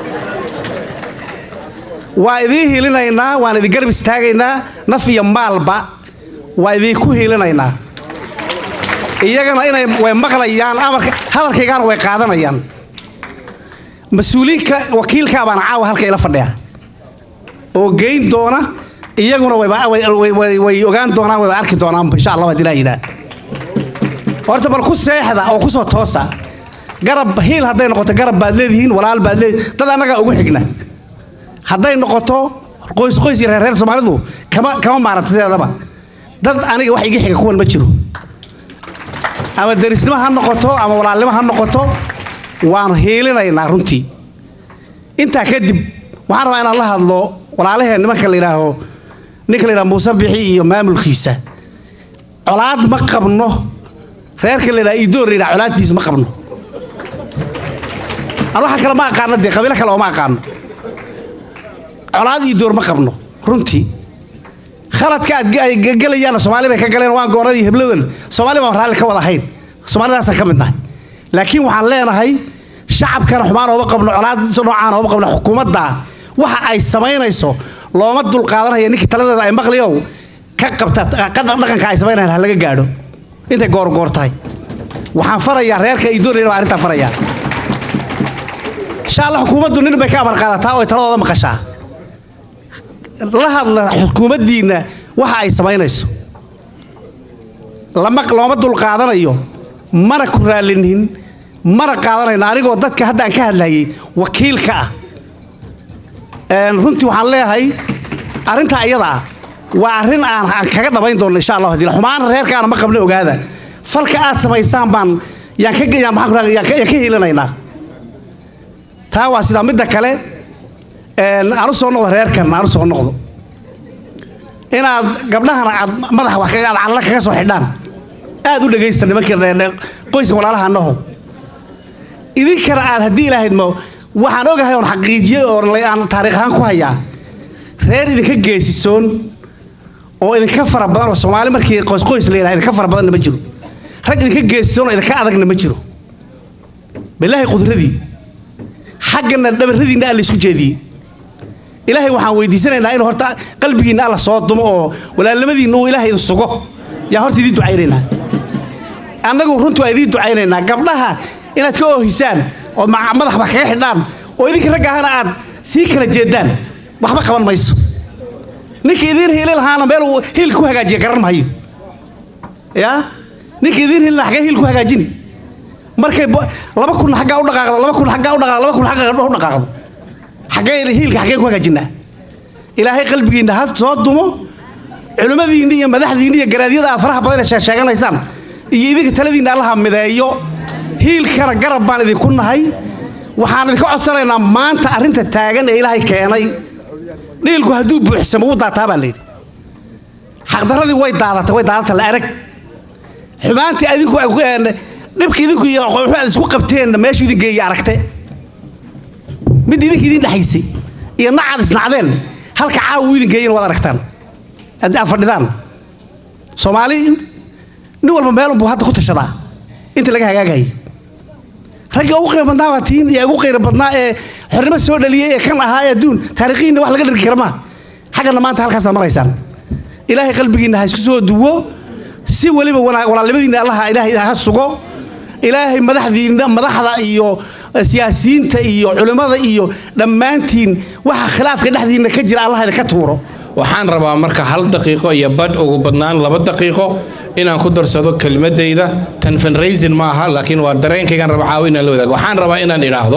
waa idiin hilinaynaa waan idin garab istaagaynaa naf iyo maalba waa idinku hilinaynaa iyagana inay way maqlayaan amarka hadalkaygana way qaadanayaan mas-uuliinka wakiilka baana caawa halka ila fadhiya oo geyn doona iyaguna wayba- way- way- way way ogaan doonaan wayba arki doonaanba insha allah hadii laa yidhaah horta bal ku seexda oo kusoo toosa garab hiil hadday noqoto garab baad leedihiin walaal baad leedihiin dad annagaa ugu xigna hadday noqoto qoys qoys iyo reer reer soomaalidu kama kama maaranta sideedaba dad aniga wax iga xiga kuwan ma jiro ama derisnimo ha noqoto ama walaalnimo ha noqoto waan hiilinaynaa runtii intaa kadib waxaan rabaa inaan la hadlo walaalaheen nimanka la yidhaaho ninka la yidhaho muuse bixi iyo maamulkiisa colaad ma qabno reerka la yidhaha idoor la yidhaha colaaddiisa ma qabno aan waxa kale ma aqaano dee qabiilo kale oo ma aqaano colaad idoor ma qabno runtii khaladka aad ay gelayaan soomaali bay ka galeen waan goonadii hebladan soomaali baan raalli ka wada ahayn soomaalidaasaan ka mid nahay laakiin waxaan leenahay shacabkana xumaan ooma qabno colaad noocaan ooma qabno xukuumadda waxa ay samaynayso looma dulqaadanaya ninkii taladeeda ay maqliyow ka qabta ka dhaqanka ay samaynayaan ha laga gaadho intay goorgoor tahay waxaan farayaa reerka idoorayna baa arrintaa farayaa insha allah xukuumaddu nin bay ka amar qaadataa oo ay taladooda maqashaa la hadla xukuumaddiinna waxa ay samaynayso lama looma dulqaadanayo mana ku raallinin mana qaadanayno anigoo dadka hadda aan ka hadlayay wakiilka ah Een, runtii waxaan leeyahay arrintaa iyada ah waa arrin aan aan kaga dhabayn doono insha allah hadii la- xumaan reerkaana ma qabna ogaada falka aad samaysaan baan yaan ka yaan maxaan ku dhahay, yaan ka yaan ka hiilinaynaa taa waa sidaa midda kale een, aan u soo noqdo reerkan aan u soo noqdo inaad gabdhahana aad madaxa wax kaga aad calla kaga soo xidhaan aad u dhegaysta nimankii re- qoyska walaalaha annaho idinkana aad haddii ilaahayd ma waxaan ogahay oon xaqiijiyey oo la- aan taariikh ahaan ku hayaa reer idinka geesisoon oo idinka fara badan oo soomaali markii qoys qoys la yidhaha idinka fara badanna ma jiro rag idinka geesisoon oo idinka adagna ma jiro bilaahi qudradii xaggana dhabarradiinna alla isku jeediyey ilaahay waxaan weydiisanaynaa inuu horta qalbigiinna alla soo dumo oo walaalnimadiinna uu ilaahay idin sugo yaa horta idiin ducaynaynaa annagu runtii waa idiin ducaynaynaa gabdhaha inaad ka oohisaan ood ma- madaxba kaga xidhaan oo idinka ragga ahana aad sii kala jeedaan waxba qaban mayso ninka idiin hiili lahaana meel uu hiilka ku hagaajiya garan mahayo yaa ninka idiin hiili lahaa xagee hiil ku hagaajini markay bo- laba kun xaggaa u dhaqaaqdo laba kun xaggaa u dhaqaaqdo laba kun xaggaa u dhaqaaqdo xaggee hiilka xaggeen ku hagaajinaa ilaahay qalbigiinna ha soo dumo culimmadiinni iyo madaxdiinni iyo garaadyada aad faraha badan ee sheegsheeganaysaan iyo idinka taladiinna allaha mideeyo hiilkana garab baan idinku nahay waxaan idinka codsanaynaa maanta arrinta taagan ee ilaahay keenay dhiilku hadduu buuxsamo wuu daataa baa layidhi xaqdarradii way daadatay way daadata la arag xumaantii adinku een, dhibka idinku iyo wuxuu aad isku qabteenna meeshuu idin geeyey aragte mid idinka idin dhexaysay iyo nacaad isnacdeen halka caawa uu idin geeyeen waad aragtaan haddii aad fadhidaan soomaali nin walba meel unbuu hadda ku tashadaa inta laga hagaagayay raggii ugu qiimo badnaa baa tiin ee ugu qiimo badnaa ee xornimo soo dhaliyey ee kan ahaa ee adduun taariikhiinna wax laga dhargi kara maaha xaggana maanta halkaasaad maraysaan ilaahay qalbigiinna ha isku soo duwo si weliba wana- walaalnimadiinna allaha ilaahay ha sugo ilaahay madaxdiinna madaxda iyo siyaasiyiinta iyo culimmada iyo dhammaantiin waxa khilaafka dhexdiinna ka jira allah idinka tuuro waxaan rabaa marka hal daqiiqo iyo badh ugu badnaan laba daqiiqo inaan ku darsado kelmadayda tan fundraising ma aha laakiin waa dareenkaygaan raba caawi inaan la wadaago waxaan rabaa inaan idhaahdo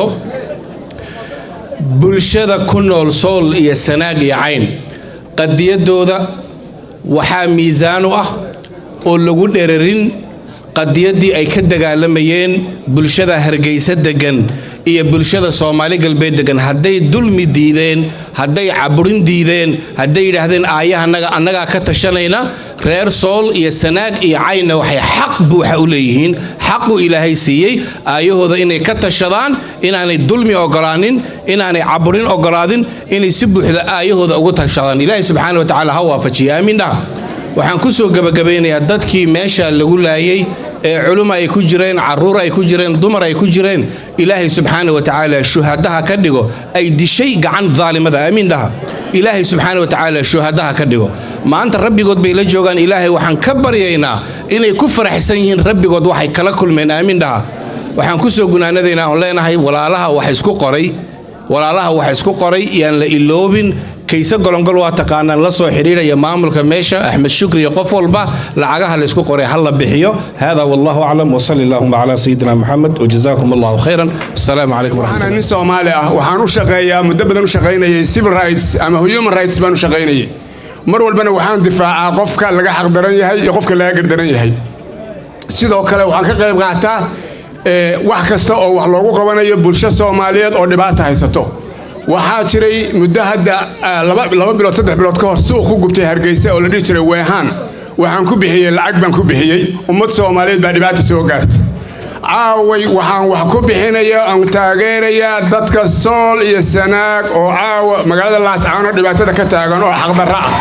bulshada ku nool sool iyo sanaag iyo cayn qadiyadooda waxaa miisaan u ah oo lagu dherarin qadiyaddii ay ka dagaalamayeen bulshada hargeysa degan iyo bulshada soomaali galbeed degan hadday dulmi diideen hadday caburin diideen hadday yidhaahdeen aayahanaga annagaa ka tashanayna reer sool iyo sanaag iyo caynna waxay xaq buuxa u leeyihiin xaqu ilaahay siiyey aayahooda inay ka tashadaan inaanay dulmi ogolaanin inaanay caburin ogolaadin inay si buuxda aayahooda ugu tashadaan ilaahay subxaana wa tacaala ha waafajiya aamiin dhaha waxaan ku soo gebagabaynayaa dadkii meesha lagu laayay ee culum ay ku jireen caruur ay ku jireen dumar ay ku jireen ilaahay subxaana wa tacaala shuhadaha ka dhigo ay dishay gacan daalimada aamiin dhaha ilaahay subxaana wa tacaala shuhadaha ka dhigo maanta rabbigood bay la joogaan ilaahay waxaan ka baryaynaa inay ku faraxsan yihiin rabbigood waxay kala kulmeen aamiin dhaha waxaan ku soo gunaanadaynaa oon leenahay walaalaha wax isku qoray walaalaha wax isku qoray yaan la iloobin kayse golongol waa taqaanaan la soo xidhiidhaya maamulka meesha axmed shukri iyo qof walba lacagaha laysku qoray ha la bixiyo hada wallahu aclam wasali allahuma calaa sayidina maxamed wajazaakum allahu khayran asalaamu calaykum waxaan nin soomaali ah waxaan u shaqeeyaa muddo badan u shaqaynayay civil rights ama human rights baan u shaqaynayay mar walbana waxaan difaacaa qofka laga xaqdaran yahay iyo qofka laga gardaran yahay sidoo kale waxaan ka qayb qaataa wax kasta oo wax loogu qabanayo bulsho soomaaliyeed oo dhibaata haysato waxaa jiray muddo hadda laba bilood saddex bilood ka hor suuq ku gubtay hargeysa oo la dhihi jiray weehaan waxaan ku bixiyey lacag baan ku bixiyey ummad soomaaliyeed baa dhibaata soo gaartay caaway waxaan wax ku bixinaya aan taageerayaa dadka sool iyo sanaag oo caawa magaalada laascaano dhibaatada ka taagan oo xaqdarra ah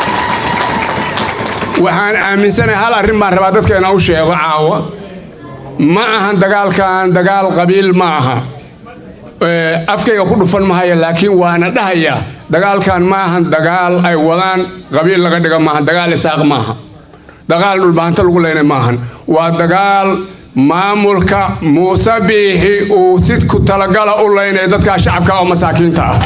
waxaan aaminsanahay hal arrin baan rabaa dadka inaan u sheego caawa ma ahan dagaalkan dagaal qabiil ma aha afkayga ku dhufan mahaya laakiin waana dhahaya dagaalkan maahan dagaal ay wadaan qabiil laga dhiga maahan dagaal isaaq maaha dagaal dhulbahanto lagu leynay maahan waa dagaal maamulka muuse biixi uu si ku talagala u leynaya dadkaa shacabka oo masaakiinta ah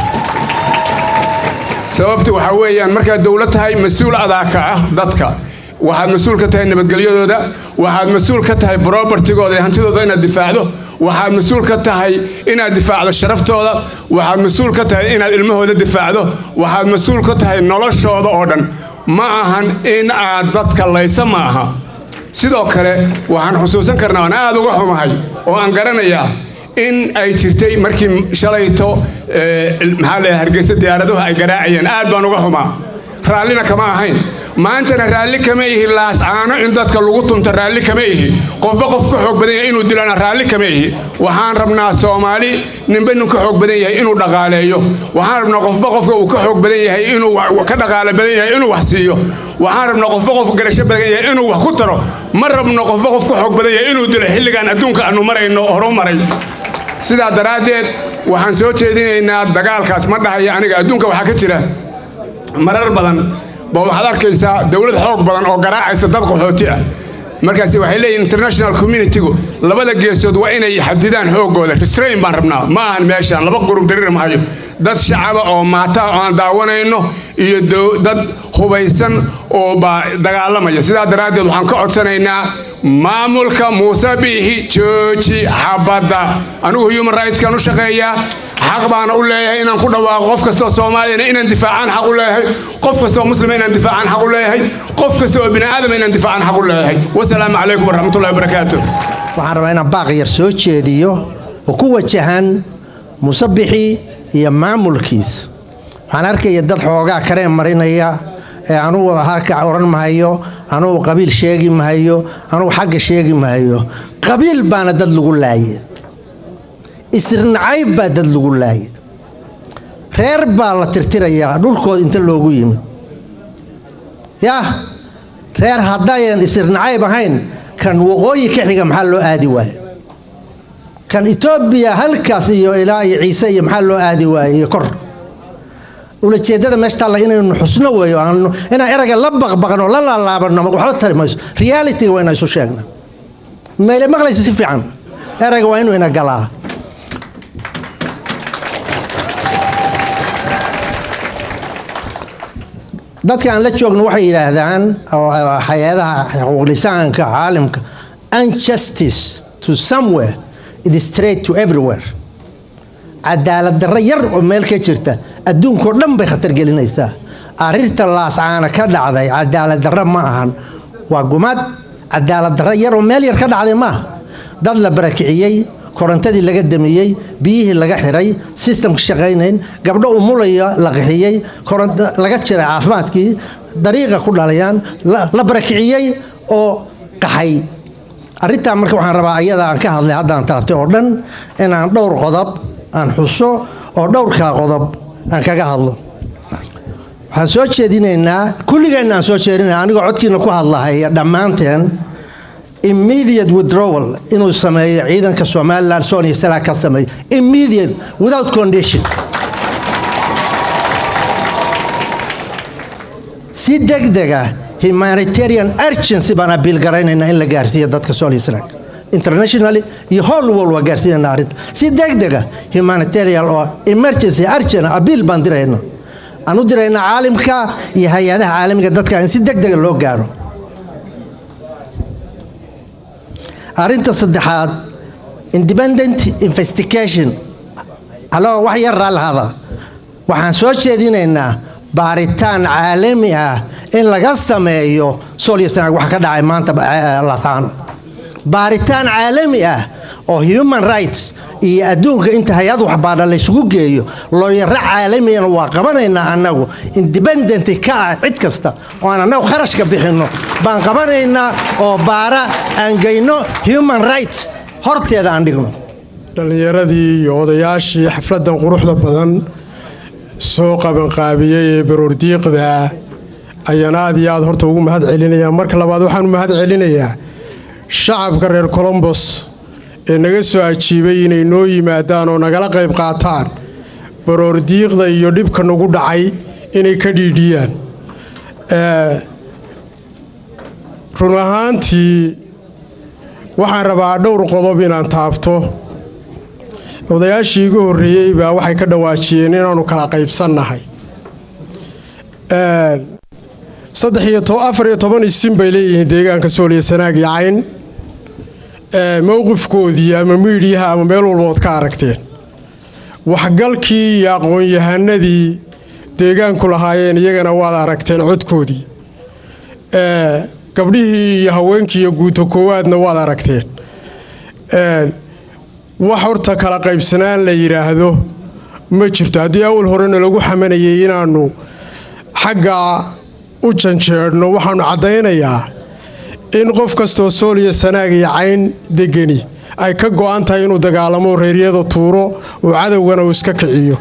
sababtu waxaa weeyaan markaad dowlad tahay mas-uul adaaka ah dadka waxaad mas-uul ka tahay nabadgelyadooda waxaad mas-uul ka tahay brobertigooda iyo hantidooda inaad difaacdo waxaad mas-uul ka tahay inaad difaacdo sharaftooda waxaad mas-uul ka tahay inaad ilmahooda difaacdo waxaad mas-uul ka tahay noloshooda oo dhan ma ahan in aad dadka laysa ma aha sidoo kale waxaan xusuusan karnaa aan aada uga xumahay oo aan garanayaa in ay jirtay markii shalayto maxaa leeyahay hargeysa diyaaraduhu ay garaacayeen aad baan uga xumaa raallina kama ahayn maantana raalli kama ihi laascaano in dadka lagu tunto raalli kama ihi qofba qof ka xoog badan yahay inuu dilana raalli kama ihi waxaan rabnaa soomaali ninba nin ka xoog badan yahay inuu dhaqaaleeyo waxaan rabnaa qofba qofka uu ka xoog badan yahay inuu ka dhaqaale badan yahay inuu wax siiyo waxaan rabnaa qofba qof garasho badan yahay inuu wax ku taro ma rabno qofba qof ka xoog badan yahay inuu dilo xilligan adduunka aanu marayno horu maray sidaa daraaddeed waxaan soo jeedinaynaa dagaalkaas ma dhahaya aniga adduunka waxaa ka jira marar badan ba waxaad arkaysaa dowlad xoog badan oo garaacaysa dad qaxooti ah markaasi waxay leeyihin international communitygu labada geesood waa inay xadidaan xoogooda restrain baan rabnaa ma ahan meeshaan laba qurub darir mahayo dad shacaba oo maata oo aan daawanayno iyo dad hubaysan oo baa dagaalamaya sidaa daraaddeed waxaan ka codsanaynaa maamulka muuse biixi jooji xabadda anigu human rightskan u shaqeeyaa xaq baana u leeyahay inaan ku dhawaaqo qof kastoo soomaaliyana inaan difaacaan xaq u leeyahay qof kastoo muslima inaan difaacaan xaq u leeyahay qof kasta oo bini aadama inaan difaacaan xaq u leeyahay wasalaamu calaykum waraxmatullahi wabarakaatu waxaan rabaa inaan baaq yar soo jeediyo oo ku wajahan musabixii iyo maamulkiis waxaan arkaya dad xoogaa kareen marinaya ee anugu halka odhan mahayo anugu qabiil sheegi mahayo anugu xagga sheegi mahayo qabiil baana dad lagu laaye isrinacayb baa dad lagu laaye reer baa la tirtirayaa dhulkooda inta loogu yimid yah reer haddayan isrinacayb ahayn kan waqooyi ka xiga maxaa loo aadi waaye kan etoobiya halkaas iyo ilaa iyo ciise iyo maxaa loo aadi waaye iyo kor ulajeedada meesha taalla inaynu xusno weeyo inaan erayga la baqbaqno la laalaabano waxba tari mayso realityga waa inaan isu sheegna meyle maqlaysa si fiican erayga waa inuu ina galaa dadka aan la joogno waxay yidhaahdaan oo hay-adaha xuquuqlisaanka caalamka unjustice to somewhere it is straight to everywhere cadaalad darro yar oo meel ka jirta adduunkao dhan bay khatar gelinaysaa arrinta laascaana ka dhacday cadaalad darro ma ahan waa gumad cadaalad darro yar oo meel yar ka dhacday maaha dad la barakiciyey korontadii laga damiyey biyihii laga xiray sistamka shaqaynayn gabdho umulaya la qixiyey laga jiray caafimaadkii dariiqa ku dhalayaan la barakiciyey oo qaxay arrintaa marka waxaan rabaa ayada aan ka hadlay haddaan taabtay oo dhan inaan dhowr qodob aan xuso oo dhowrkaa qodob aan kaga hadlo waxaan soo jeedinaynaa kulligeenna aan soo jeedinayna anigoo codkiina ku hadlahaya dhammaanteen immediate withdrawal inuu sameeyo ciidanka somalilan sonia sala ka sameeyo immediate without condition si degdega humanitarian urgency baan abiil garaynaynaa in la gaarsiiyo dadka sonia sala internationally iyo whole world waa gaarsiinayna arrinta si degdega humanitarian oo emergency urgent abiil baan dirayna aan u dirayna caalimka iyo hay-adaha caalamiga dadka in si degdega loo gaaro arrinta saddexaad independent investigation aloo wax yar raallahada waxaan soo jeedinaynaa baaritaan caalami ah in laga sameeyo solyasanaag waxa ka dhacay maanta lasaano baaritaan caalami ah oo human rights iyo adduunka inta hay-ad waxbaadha laysugu geeyo looyaro caalamiyana waa qabanaynaa annagu independent ka ah cid kasta oo aan annagu kharashka bixinno baan qabanaynaa oo baara aan geyno human rights horteeda aan dhigno dhallinyaradii iyo odayaashii xafladdan quruxda badan soo qabanqaabiyey ee baroordiiqda ayaan aad iyo aad horta ugu mahad celinayaa marka labaad waxaan u mahad celinayaa shacabka reer colombos ee naga soo ajiibay inay noo yimaadaan oo nagala qayb qaataan baroordiiqda iyo dhibka nagu dhacay inay ka dhiidhiyaan run ahaantii waxaan rabaa dhowr qodob inaan taabto odayaashii igu horreeyey baa waxay ka dhawaajiyeen inaannu kala qaybsannahay saddex iyo afar iyo toban isin bay leeyihiin deegaanka sooliya sanaag iyo cayn mowqifkoodii ama miidhiyaha ama meel walbood ka aragteen waxgalkii iyo aqoon-yahanadii deegaanku lahaayeen iyagana waad aragteen codkoodii gabdhihii iyo haweenkii iyo guuto koowaadna waad aragteen wax horta kala qaybsanaan la yidhaahdo ma jirto haddii awal horena lagu xamanayay inaannu xaggaa u janjeedhno waxaannu caddaynayaa in qof kastoo sooliya sanaag iyo cayn degani ay ka go'an tahay inuu dagaalamo reeryada tuuro oo cadowgana uu iska kiciyo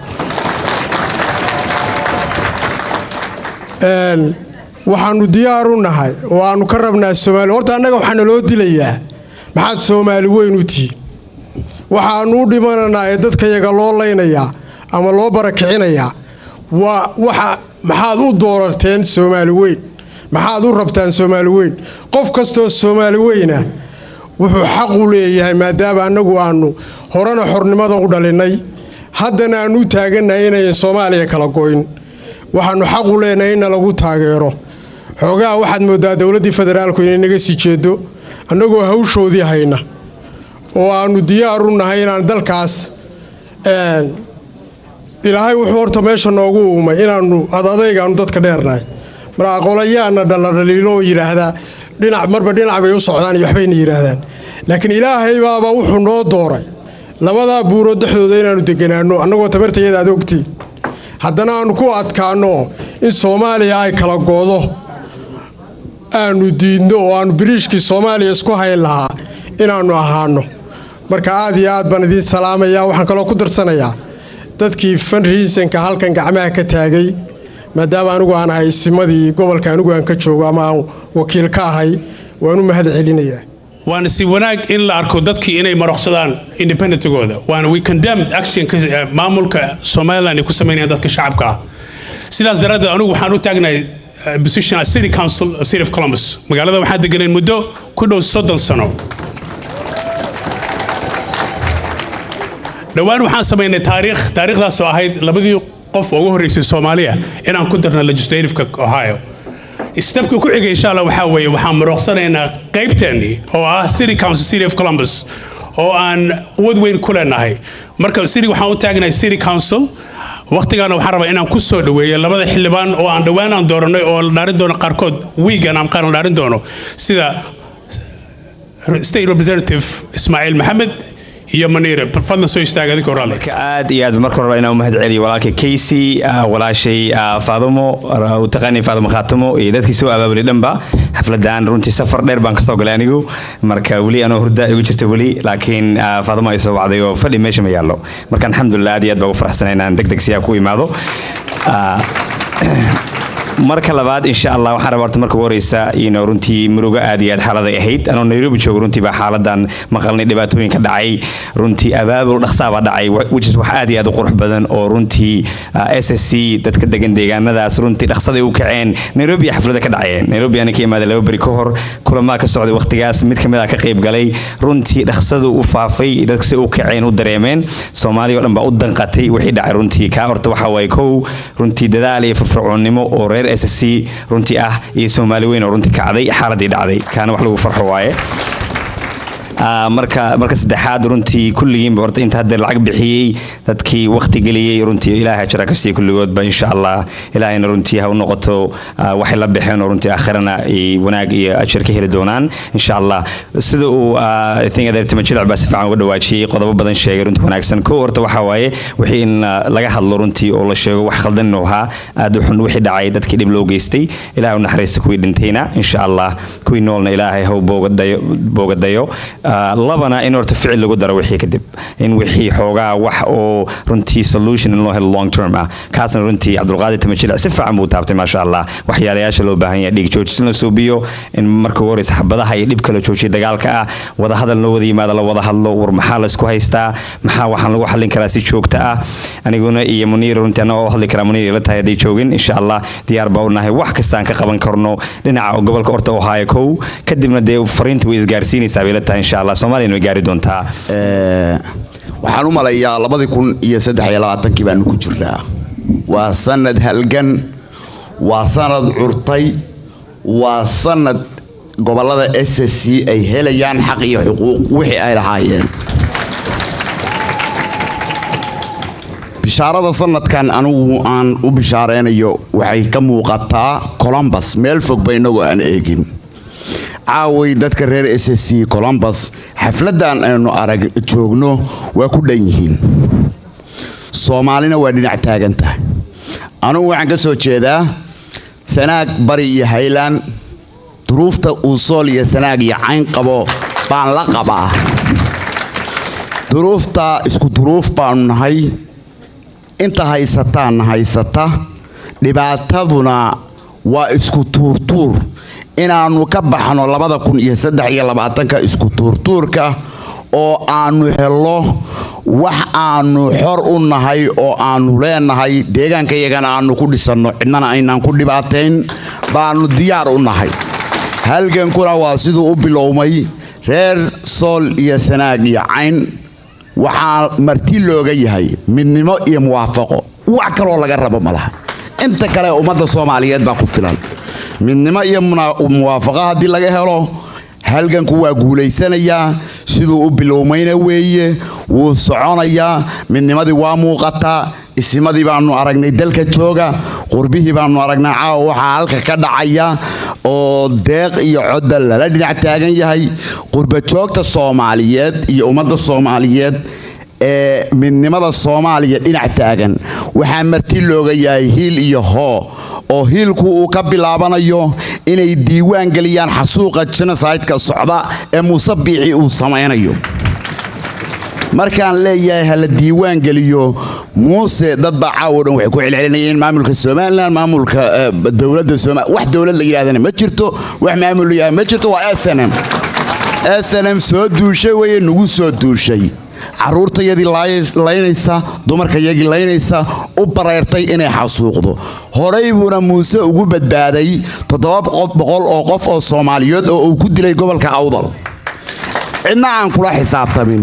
waxaannu diyaar u nahay oo aannu ka rabnaa soomaali horta annaga waxaa naloo dilayaa maxaad soomaali weyn u tihiin waxaannu u dhimananaa ee dadkayaga loo laynayaa ama loo barakicinayaa waa waxa maxaad u doorateen soomaali weyn maxaad u rabtaan soomaali weyn qof kastoo soomaali weyna wuxuu xaq u leeyahay maadaama annagu aannu horena xornimada u dhalinnay haddana aannu u taagannahay inayan soomaaliya kala goyn waxaannu xaq u leenahay inna lagu taageero xoogaha waxaad mooddaa dowladdii federaalku inay naga sii jeedo annagoo hawshoodii hayna oo aannu diyaar u nahay inaan dalkaas ilaahay wuxuu horta meesha noogu uumay inaannu adadaygaannu dadka dheernahay markaa qolayaana dhaladhaliilo oo yidhaahdaa dhinac marba dhinac bay u socdaan iyo waxbayna yidhaahdaan laakiin ilaahay baaba wuxuu noo dooray labadaa buurood dhexdooda inaannu deganaanno annagoo tabartayada aad ogtiin haddana aannu ku adkaanno in soomaaliya ay kala goodo aannu diidno oo aannu biriishkii soomaaliya isku hayn lahaa inaannu ahaano marka aad iyo aad baan idiin salaamayaa waxaan kaloo ku darsanayaa dadkii fanriisanka halkan gacmaha ka taagay maadaama anigu aan ahay isimadii gobolka anigu aan ka joogo ama aan wakiil ka ahay waan u mahad celinayaa waana si wanaag in la arko dadkii inay maroqsadaan independentigooda waana we condemned actionka maamulka somaliland ay ku samaynayaan dadka shacabka ah sidaas daraaddeed anigu waxaan u taagnahay position as city council of city of columbus magaalada waxaan deganeen muddo ku dhow soddon sano dhowaan waxaan samaynay taariikh taariikhdaasoo ahayd labadii qof ugu horreysay soomaaliya inaan ku darno legislativeka ohio stepka ku xiga insha allah waxaa weeye waxaan marooqsanaynaa qaybteennii oo ah city council city of columbus oo aan quwad weyn ku leenahay marka city waxaan u taagnahay city council waqtigaana waxaan rabaa inaan ku soo dhaweeyo labada xildhibaan oo aan dhowaan aan dooranay oo la dhaarin doono qaarkood wiigan aan qaar la dhaarin doono sida state representative ismaaciil maxamed iyo maniire fadlan soo istaaga adinkoo raalli aad iyo aad marka hore inaan u mahad celiyo walaalka casey walaashay faadumo u taqaani faadumo khaatumo iyo dadkii soo abaabulay dhanba xafladan runtii safar dheer baan kasoo galay anigu marka weli anoo hurda igu jirta weli laakiin faadumo ay soo wacday oo fadhi meesha ma yaallo marka alxamdulilah aad iyo aad baa ugu faraxsanay inaan deg deg siyaa ku imaado marka labaad insha allah waxaan rabaa horta marka ugu horeysa ino runtii murugo aad iyo aad xaaladay ahayd anoo nairobi joogo runtii baa xaaladan maqalnay dhibaatooyinka dhacay runtii abaabul dhaqsaabaa dhacay which is wax aad iyo aad u qurux badan oo runtii s s c dadka degan deegaanadaas runtii dhaqsaday u kaceen nairobi iyo xaflada ka dhacayeen nairobi ana ka imaaday laba beri ka hor kulamaa ka socday waqtigaas mid kamid a ka qayb galay runtii dhaqsadu u faafay dadku si u kaceen u dareemeen soomaaliya oo dhan baa u danqatay wixii dhacay runtii kaa horta waxaa waaye kow runtii dadaal iyo firfircoonnimo oo reer s s c runtii ah iyo soomaali weyn oo runtii kacday xaaladii dhacday kaana wax lagu farxo waaye marka marka saddexaad runtii kulligiinba horta inta hadda lacag bixiyey dadkii waqti geliyey runtii ilaahay jira ka siiya kulligoodba insha allah ilaahayna runtii ha u noqoto waxay la baxeen oo runtii aakhirana ay wanaag iyo ajir ka heli doonaan insha allah sida uu i think adeertima jilic baa si fiican uga dhawaajiyey qodobo badan sheegay runtii wanaagsan kow horta waxaa waaye wixii in laga hadlo runtii oo la sheego wax khaldan inuu ahaa aad u xun wixii dhacay dadkii dhib loo geystay ilaahay u naxariista kuwii dhintayna insha allah kuwii noolna ilaahay ha u boogadayo labana in horta ficil lagu daro wixii kadib in wixii xoogaa wax oo runtii solution in loo helo long term ah kaasna runtii cabdulqaadir tamajilic si fiican buu taabtay maasha allah waxyaalayaasha loo baahan yahay dhiig joojis in la suubiyo in marka ugu horeysa xabadaha iyo dhibka la joojiyo dagaalka ah wada hadal loo wada yimaado la wada hadlo war maxaa la isku haystaa maxaa waxaan lagu xallin karaa si joogta ah aniguna iyo muniir runtii anagoo hadli karaa muniir ila tahay hadday joogin insha allah diyaar baa u nahay wax kastaan ka qaban karno dhinaca gobolka orta ohio kow kadibna dee fariinta way isgaarsiinaysaa bay ila tahay insha allah soomaaliyana way gaari doontaa waxaan u malayaa labadii kun iyo saddex iyo labaatankii baanu ku jirnaa waa sanad halgan waa sanad curtay waa sanad gobolada s s c ay helayaan xaq iyo xuquuq wixii ay lahaayeen bishaarada sanadkan anigu aan u bishaareynayo waxay ka muuqataa colombus meel fogba inagoo aan eegin caaway dadka reer s s c colombus xafladan aynu arag joogno waa ku dhan yihiin soomaalina waa dhinac taagan tahay anugu waxaan ka soo jeedaa sanaag bari iyo haylaan duruufta uu sool iyo sanaag iyo cayn qabo baan la qabaa duruufta isku duruuf baanu nahay inta haysataanna haysata dhibaataduna waa isku tuurtuur inaannu ka baxno labada kun iyo saddex iyo labaatanka isku tuurtuurka oo aannu hello wax aannu xor u nahay oo aannu leenahay deegaankayagana aannu ku dhisanno cidnana aynaan ku dhibaatayn baannu diyaar u nahay halgankuna waa siduu u bilowmay reer sool iyo sanaag iyo cayn waxaa marti looga yahay midnimo iyo muwaafaqo wax kaloo laga rabo ma laha inta kale ummadda soomaaliyeed baa ku filan midnimo iyo muwaafaqo haddii laga helo halganku waa guulaysanayaa siduu u bilowmayna weeye wuu soconayaa midnimadii waa muuqataa isimadii baanu aragnay dalka jooga qurbihii baanu aragnay caawa waxaa halka ka dhacaya oo deeq iyo codba lala dhinac taagan yahay qurbajoogta soomaaliyeed iyo ummadda soomaaliyeed ee midnimada soomaaliya dhinac taagan waxaa marti looga yahay hiil iyo hoo oo hiilku uu ka bilaabanayo inay diiwaan geliyaan xasuuqa jenosideka socda ee muuse biixi uu samaynayo markaan leeyahay hala diiwaan geliyo muuse dad baa caawo dhan waxay ku celcelinayeen maamulka somalilan maamulka dowladda somal wax dowlad la yidhahdana ma jirto wax maamul la yidhahda ma jirto waa s n m s n m soo duushay weye nagu soo duushay caruurtayadii laynaysa dumarkayagii laynaysa u bareertay inay xasuuqdo horey buuna muuse ugu badbaaday toddoba boqol oo qof oo soomaaliyeed oo uu ku dilay gobolka awdal cidna aan kula xisaabtamin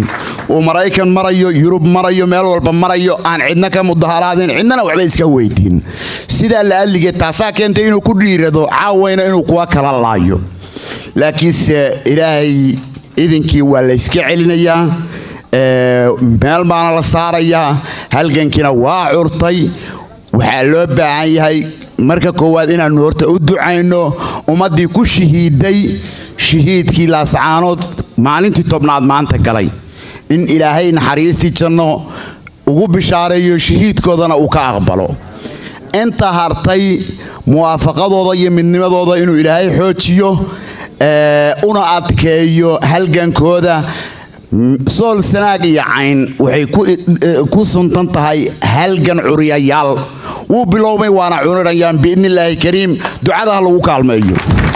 uu maraykan marayo yurub marayo meel walba marayo aan cidna ka mudaharaadin cidnana waxba iska weydiin sidaa la adligeed taasaa keentay inuu ku dhiirado caawayna inuu kuwa kala laayo laakiinse ilaahay idinkii waa la yska celinayaa meel baana la saarayaa halgankiina waa curtay waxaa loo baahan yahay marka koowaad inaannu horta u ducayno ummaddii ku shahiiday shahiidkii laascaanood maalintii tobnaad maanta galay in ilaahay naxariistii janno ugu bishaareeyo shahiidkoodana uu ka aqbalo inta hartay muwaafaqadooda iyo midnimadooda inuu ilaahay xoojiyo una adkeeyo halgankooda sool sanaag iyo cayn waxay ku suntan tahay halgan curiyayaal wuu bilowmay waana cunirayaan biidnillaahi kariim ducadaha lagu kaalmeeyo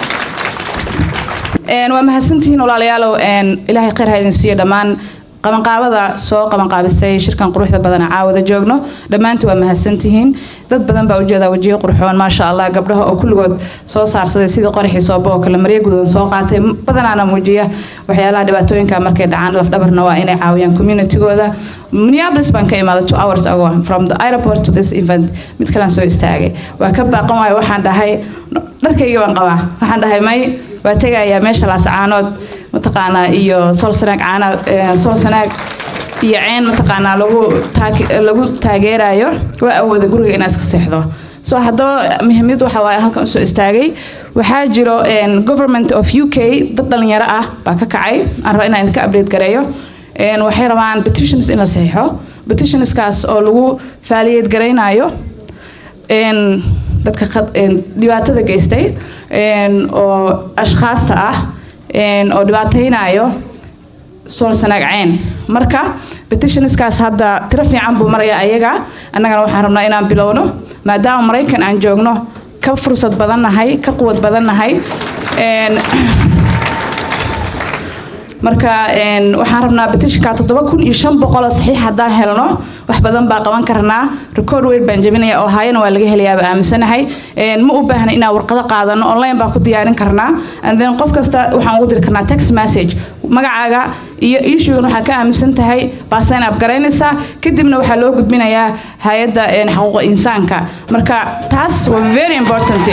waa mahadsantihiin walaalayaalow ilaahay khayr ha idin siiyo dhammaan qabanqaabada soo qabanqaabisay shirkan quruxda badan caawada joogno dhammaantii waa mahadsantihiin dad badan baa ujeedaa wajiyo qurxoon maasha allah gabdhaha oo kulligood soo saarsaday sidii qoraxii sooba oo kale maryo gududan soo qaatay badanaana muujiya waxyaalaha dhibaatooyinka markay dhacaan lafdhabarna waa inay caawiyaan communitygooda minneapolis baan ka imaaday two hours ago from the airport to this event mid kalaan soo istaagay waa ka baaqan waayo waxaan dhahay dharkaygii baan qabaa waxaan dhahay may waa tegayaa meesha laascaanood mataqaanaa iyo solsanaag caana solsanaag iyo ceen mataqaanaa lagu lagu taageerayo waa awooda guriga inaad iska seexdo so haddaba muhiimad waxa waaye halkan usoo istaagay waxaa jiro government of u k dad dhalinyaro ah baa ka kacay aan raba inaan idinka update gareeyo waxay rabaan petitions in la saxiixo petitionskaas oo lagu faaliyeed garaynayo dadka dhibaatada geystay oo ashkhaasta ah oo dhibaataynayo sool sanaag ceen marka petitionskaas hadda tiro fiican buu maraya ayaga annagana waxaan rabnaa inaan bilowno maadaama maraykan aan joogno ka fursad badannahay ka quwad badannahay marka waxaan rabnaa betishka toddoba kun iyo shan boqol oo saxiix haddaan helno wax badan baa qaban karnaa record weyn baan jebinaya oo haayana waa laga helayaaba aaminsanahay ma u baahna inaan warqado qaadano online baa ku diyaarin karnaa and then qof kasta waxaan ugu diri karnaa text message magacaaga iyo issuegan waxaa ka aaminsan tahay baa sign up garaynaysaa kadibna waxaa loo gudbinayaa hay-adda xuquuqa insaanka marka taas waa very important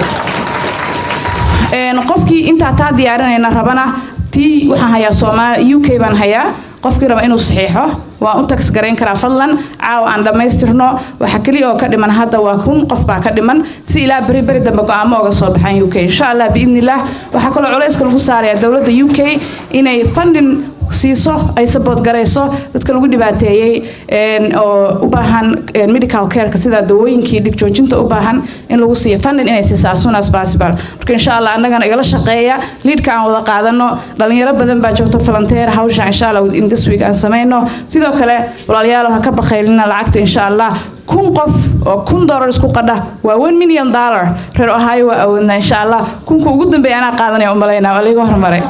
qofkii intaa taa diyaarinayna rabana tii waxaan hayaa soomaali u k baan hayaa qofkii raba inuu saxiixo waan u tags garayn karaa fadlan caawa aan dhammaystirno waxa keliya oo ka dhiman hadda waa kun qof baa ka dhiman si ilaa beri beri dambe go-aamo oga soo baxaan u k insha allah biidnillaah waxaa kaloo culayska lagu saaraya dowladda u k inay funding siiso ay sabood garayso dadka lagu dhibaateeyey oo u baahan medical careka sida dawooyinkii dhig joojinta u baahan in lagu siiyo funding inay siisaa as soon as possible marka insha allah annagana igala shaqeeya liidka aan wada qaadano dhalinyaro badan baa joogto volunteer hawsha insha allah in this week aan samayno sidoo kale walaalayaal ha ka bakhaylina lacagta insha allah kun qof oo kun doolar isku qadha waa one million dollar reer ohio waa awoodna insha allah kunka ugu dambeeya anaa qaadanaya umalaynaa waa laiga hormaray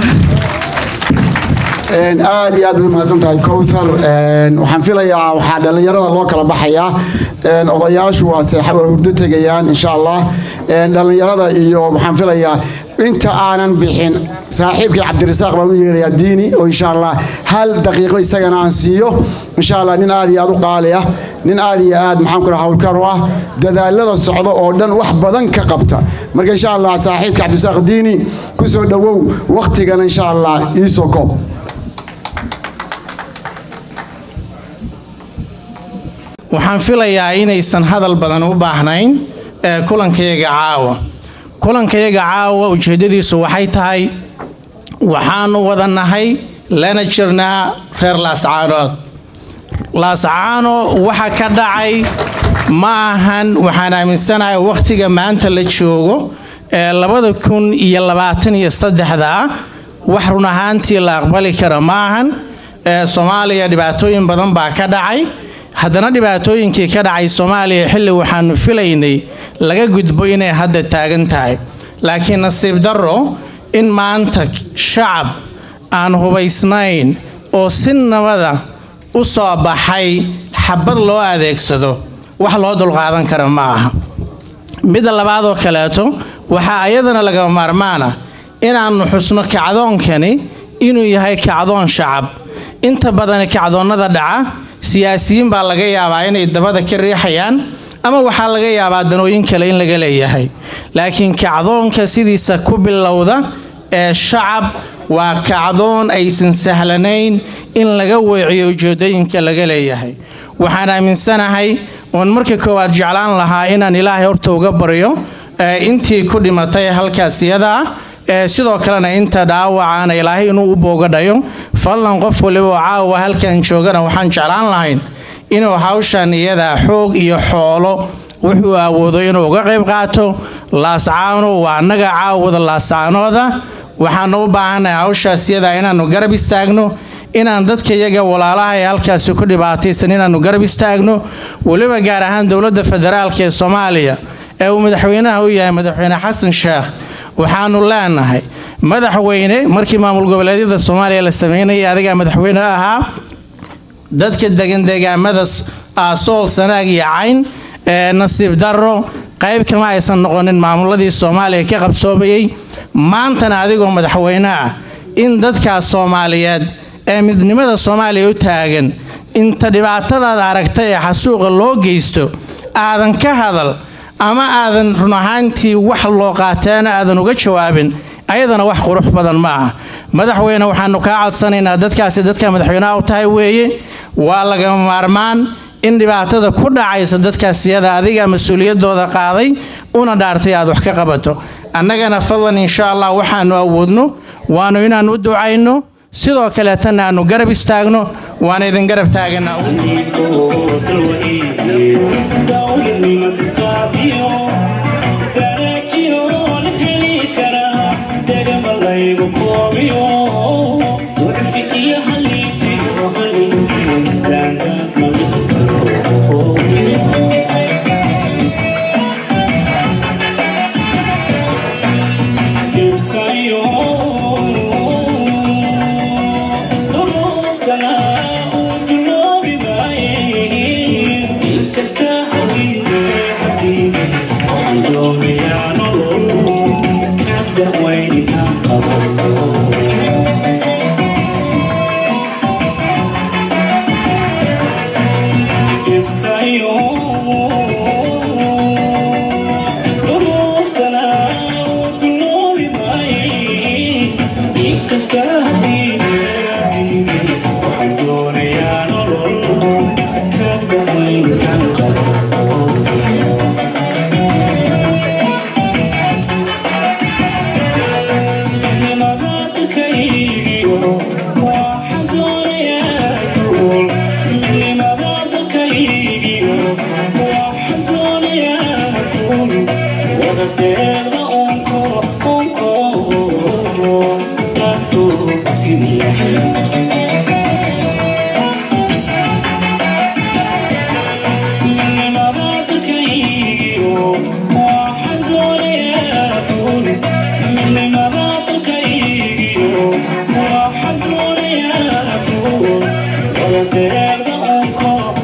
aad iyo aad bay mahadsan tahay cowthar waxaan filayaa waxaa dhallinyarada loo kala baxayaa odayaashu waa seexa waa hurdo tegayaan insha allah dhallinyarada iyo waxaan filayaa inta aanan bixin saaxiibkii cabdirasaaq baan u yeerayaa diini oo insha allah hal daqiiqo isagana aan siiyo insha allah nin aad iyo aad u qaali ah nin aad iyo aad maxaan ku dhaha howlkar u ah dadaalada socda oo dhan wax badan ka qabta marka insha allah saaxiibka cabdirasaaq diini ku soo dhowow wakhtigana insha allah iisoo koob waxaan filayaa inaysan hadal badan u baahnayn ee kulankayaga caawa kulankayaga caawa ujeeddadiisu waxay tahay waxaanu wada nahay lana jirnaa reer laascaanood laascaano waxa ka dhacay ma ahan waxaan aaminsanahay wakhtiga maanta la joogo ee labada kun iyo labaatan iyo saddexda wax run ahaantii la aqbali kara ma ahan ee soomaaliya dhibaatooyin badan baa ka dhacay haddana dhibaatooyinkii ka dhacay soomaaliya xilli waxaanu filaynay laga gudbo inay hadda taagan tahay laakiin nasiib darro in maanta shacab aan hubaysnayn oo si nabada u soo baxay xabad loo adeegsado wax loo dulqaadan kara ma aha midda labaadoo kaleeto waxaa ayadana lagama maarmaana inaannu xusno kacdoonkani inuu yahay kacdoon shacab inta badan kacdoonnada dhaca siyaasiyiin baa laga yaabaa inay dabada ka riixayaan ama waxaa laga yaabaa danooyin kale in laga leeyahay laakiin kacdoonka sidiisa ku bilowda ee shacab waa kacdoon aysan sahlanayn in laga weeciyo ujeedooyinka laga leeyahay waxaan aaminsanahay oon marka koowaad jeclaan lahaa inaan ilaahay horta uga baryo intii ku dhimatay halkaas iyada ah sidoo kalena inta dhaawacaana ilaahay inuu u boogadhayo fadlan qof waliba oo caawa halkan joogana waxaan jeclaan lahayn inuu hawshan iyada xoog iyo xoolo wuxuu awoodo inuu uga qayb qaato laascaano waa annaga caawada laascaanooda waxaanu u baahannahay hawshaas iyada inaannu garab istaagno inaan dadka iyaga walaalaha ee halkaasi ku dhibaataysan inaannu garab istaagno weliba gaar ahaan dowladda federaalk ee soomaaliya ee uu madaxweynaha u yahay madaxweyne xasan sheekh waxaanu leenahay madaxweyne markii maamul goboleedyada soomaaliya la sameynayay adigaa madaxweyne ahaa dadka degan deegaamada aasool sanaag iyo cayn ee nasiib darro qayb kama aysan noqonin maamuladii soomaaliya ka qabsoomayey maantana adigoo madaxweyne ah in dadkaas soomaaliyeed ee midnimada soomaaliya u taagan inta dhibaatadaada aragta ee xasuuqa loo geysto aadan ka hadal ama aadan run ahaantii wax loo qaataana aadan uga jawaabin ayadana wax qurux badan ma ah madaxweyne waxaanu kaa codsanaynaa dadkaasi dadka madaxweyneha u tahay weeye waa lagama maarmaan in dhibaatada ku dhacaysa dadkaas iyada adiga mas-uuliyadooda qaaday una dhaartay aad wax ka qabato annagana fadlan insha allah waxaanu awoodno waanu inaan u ducayno sidoo kaleetana aanu garab istaagno waana idin garab taaganaa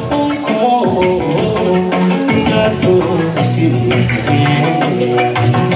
Thank you.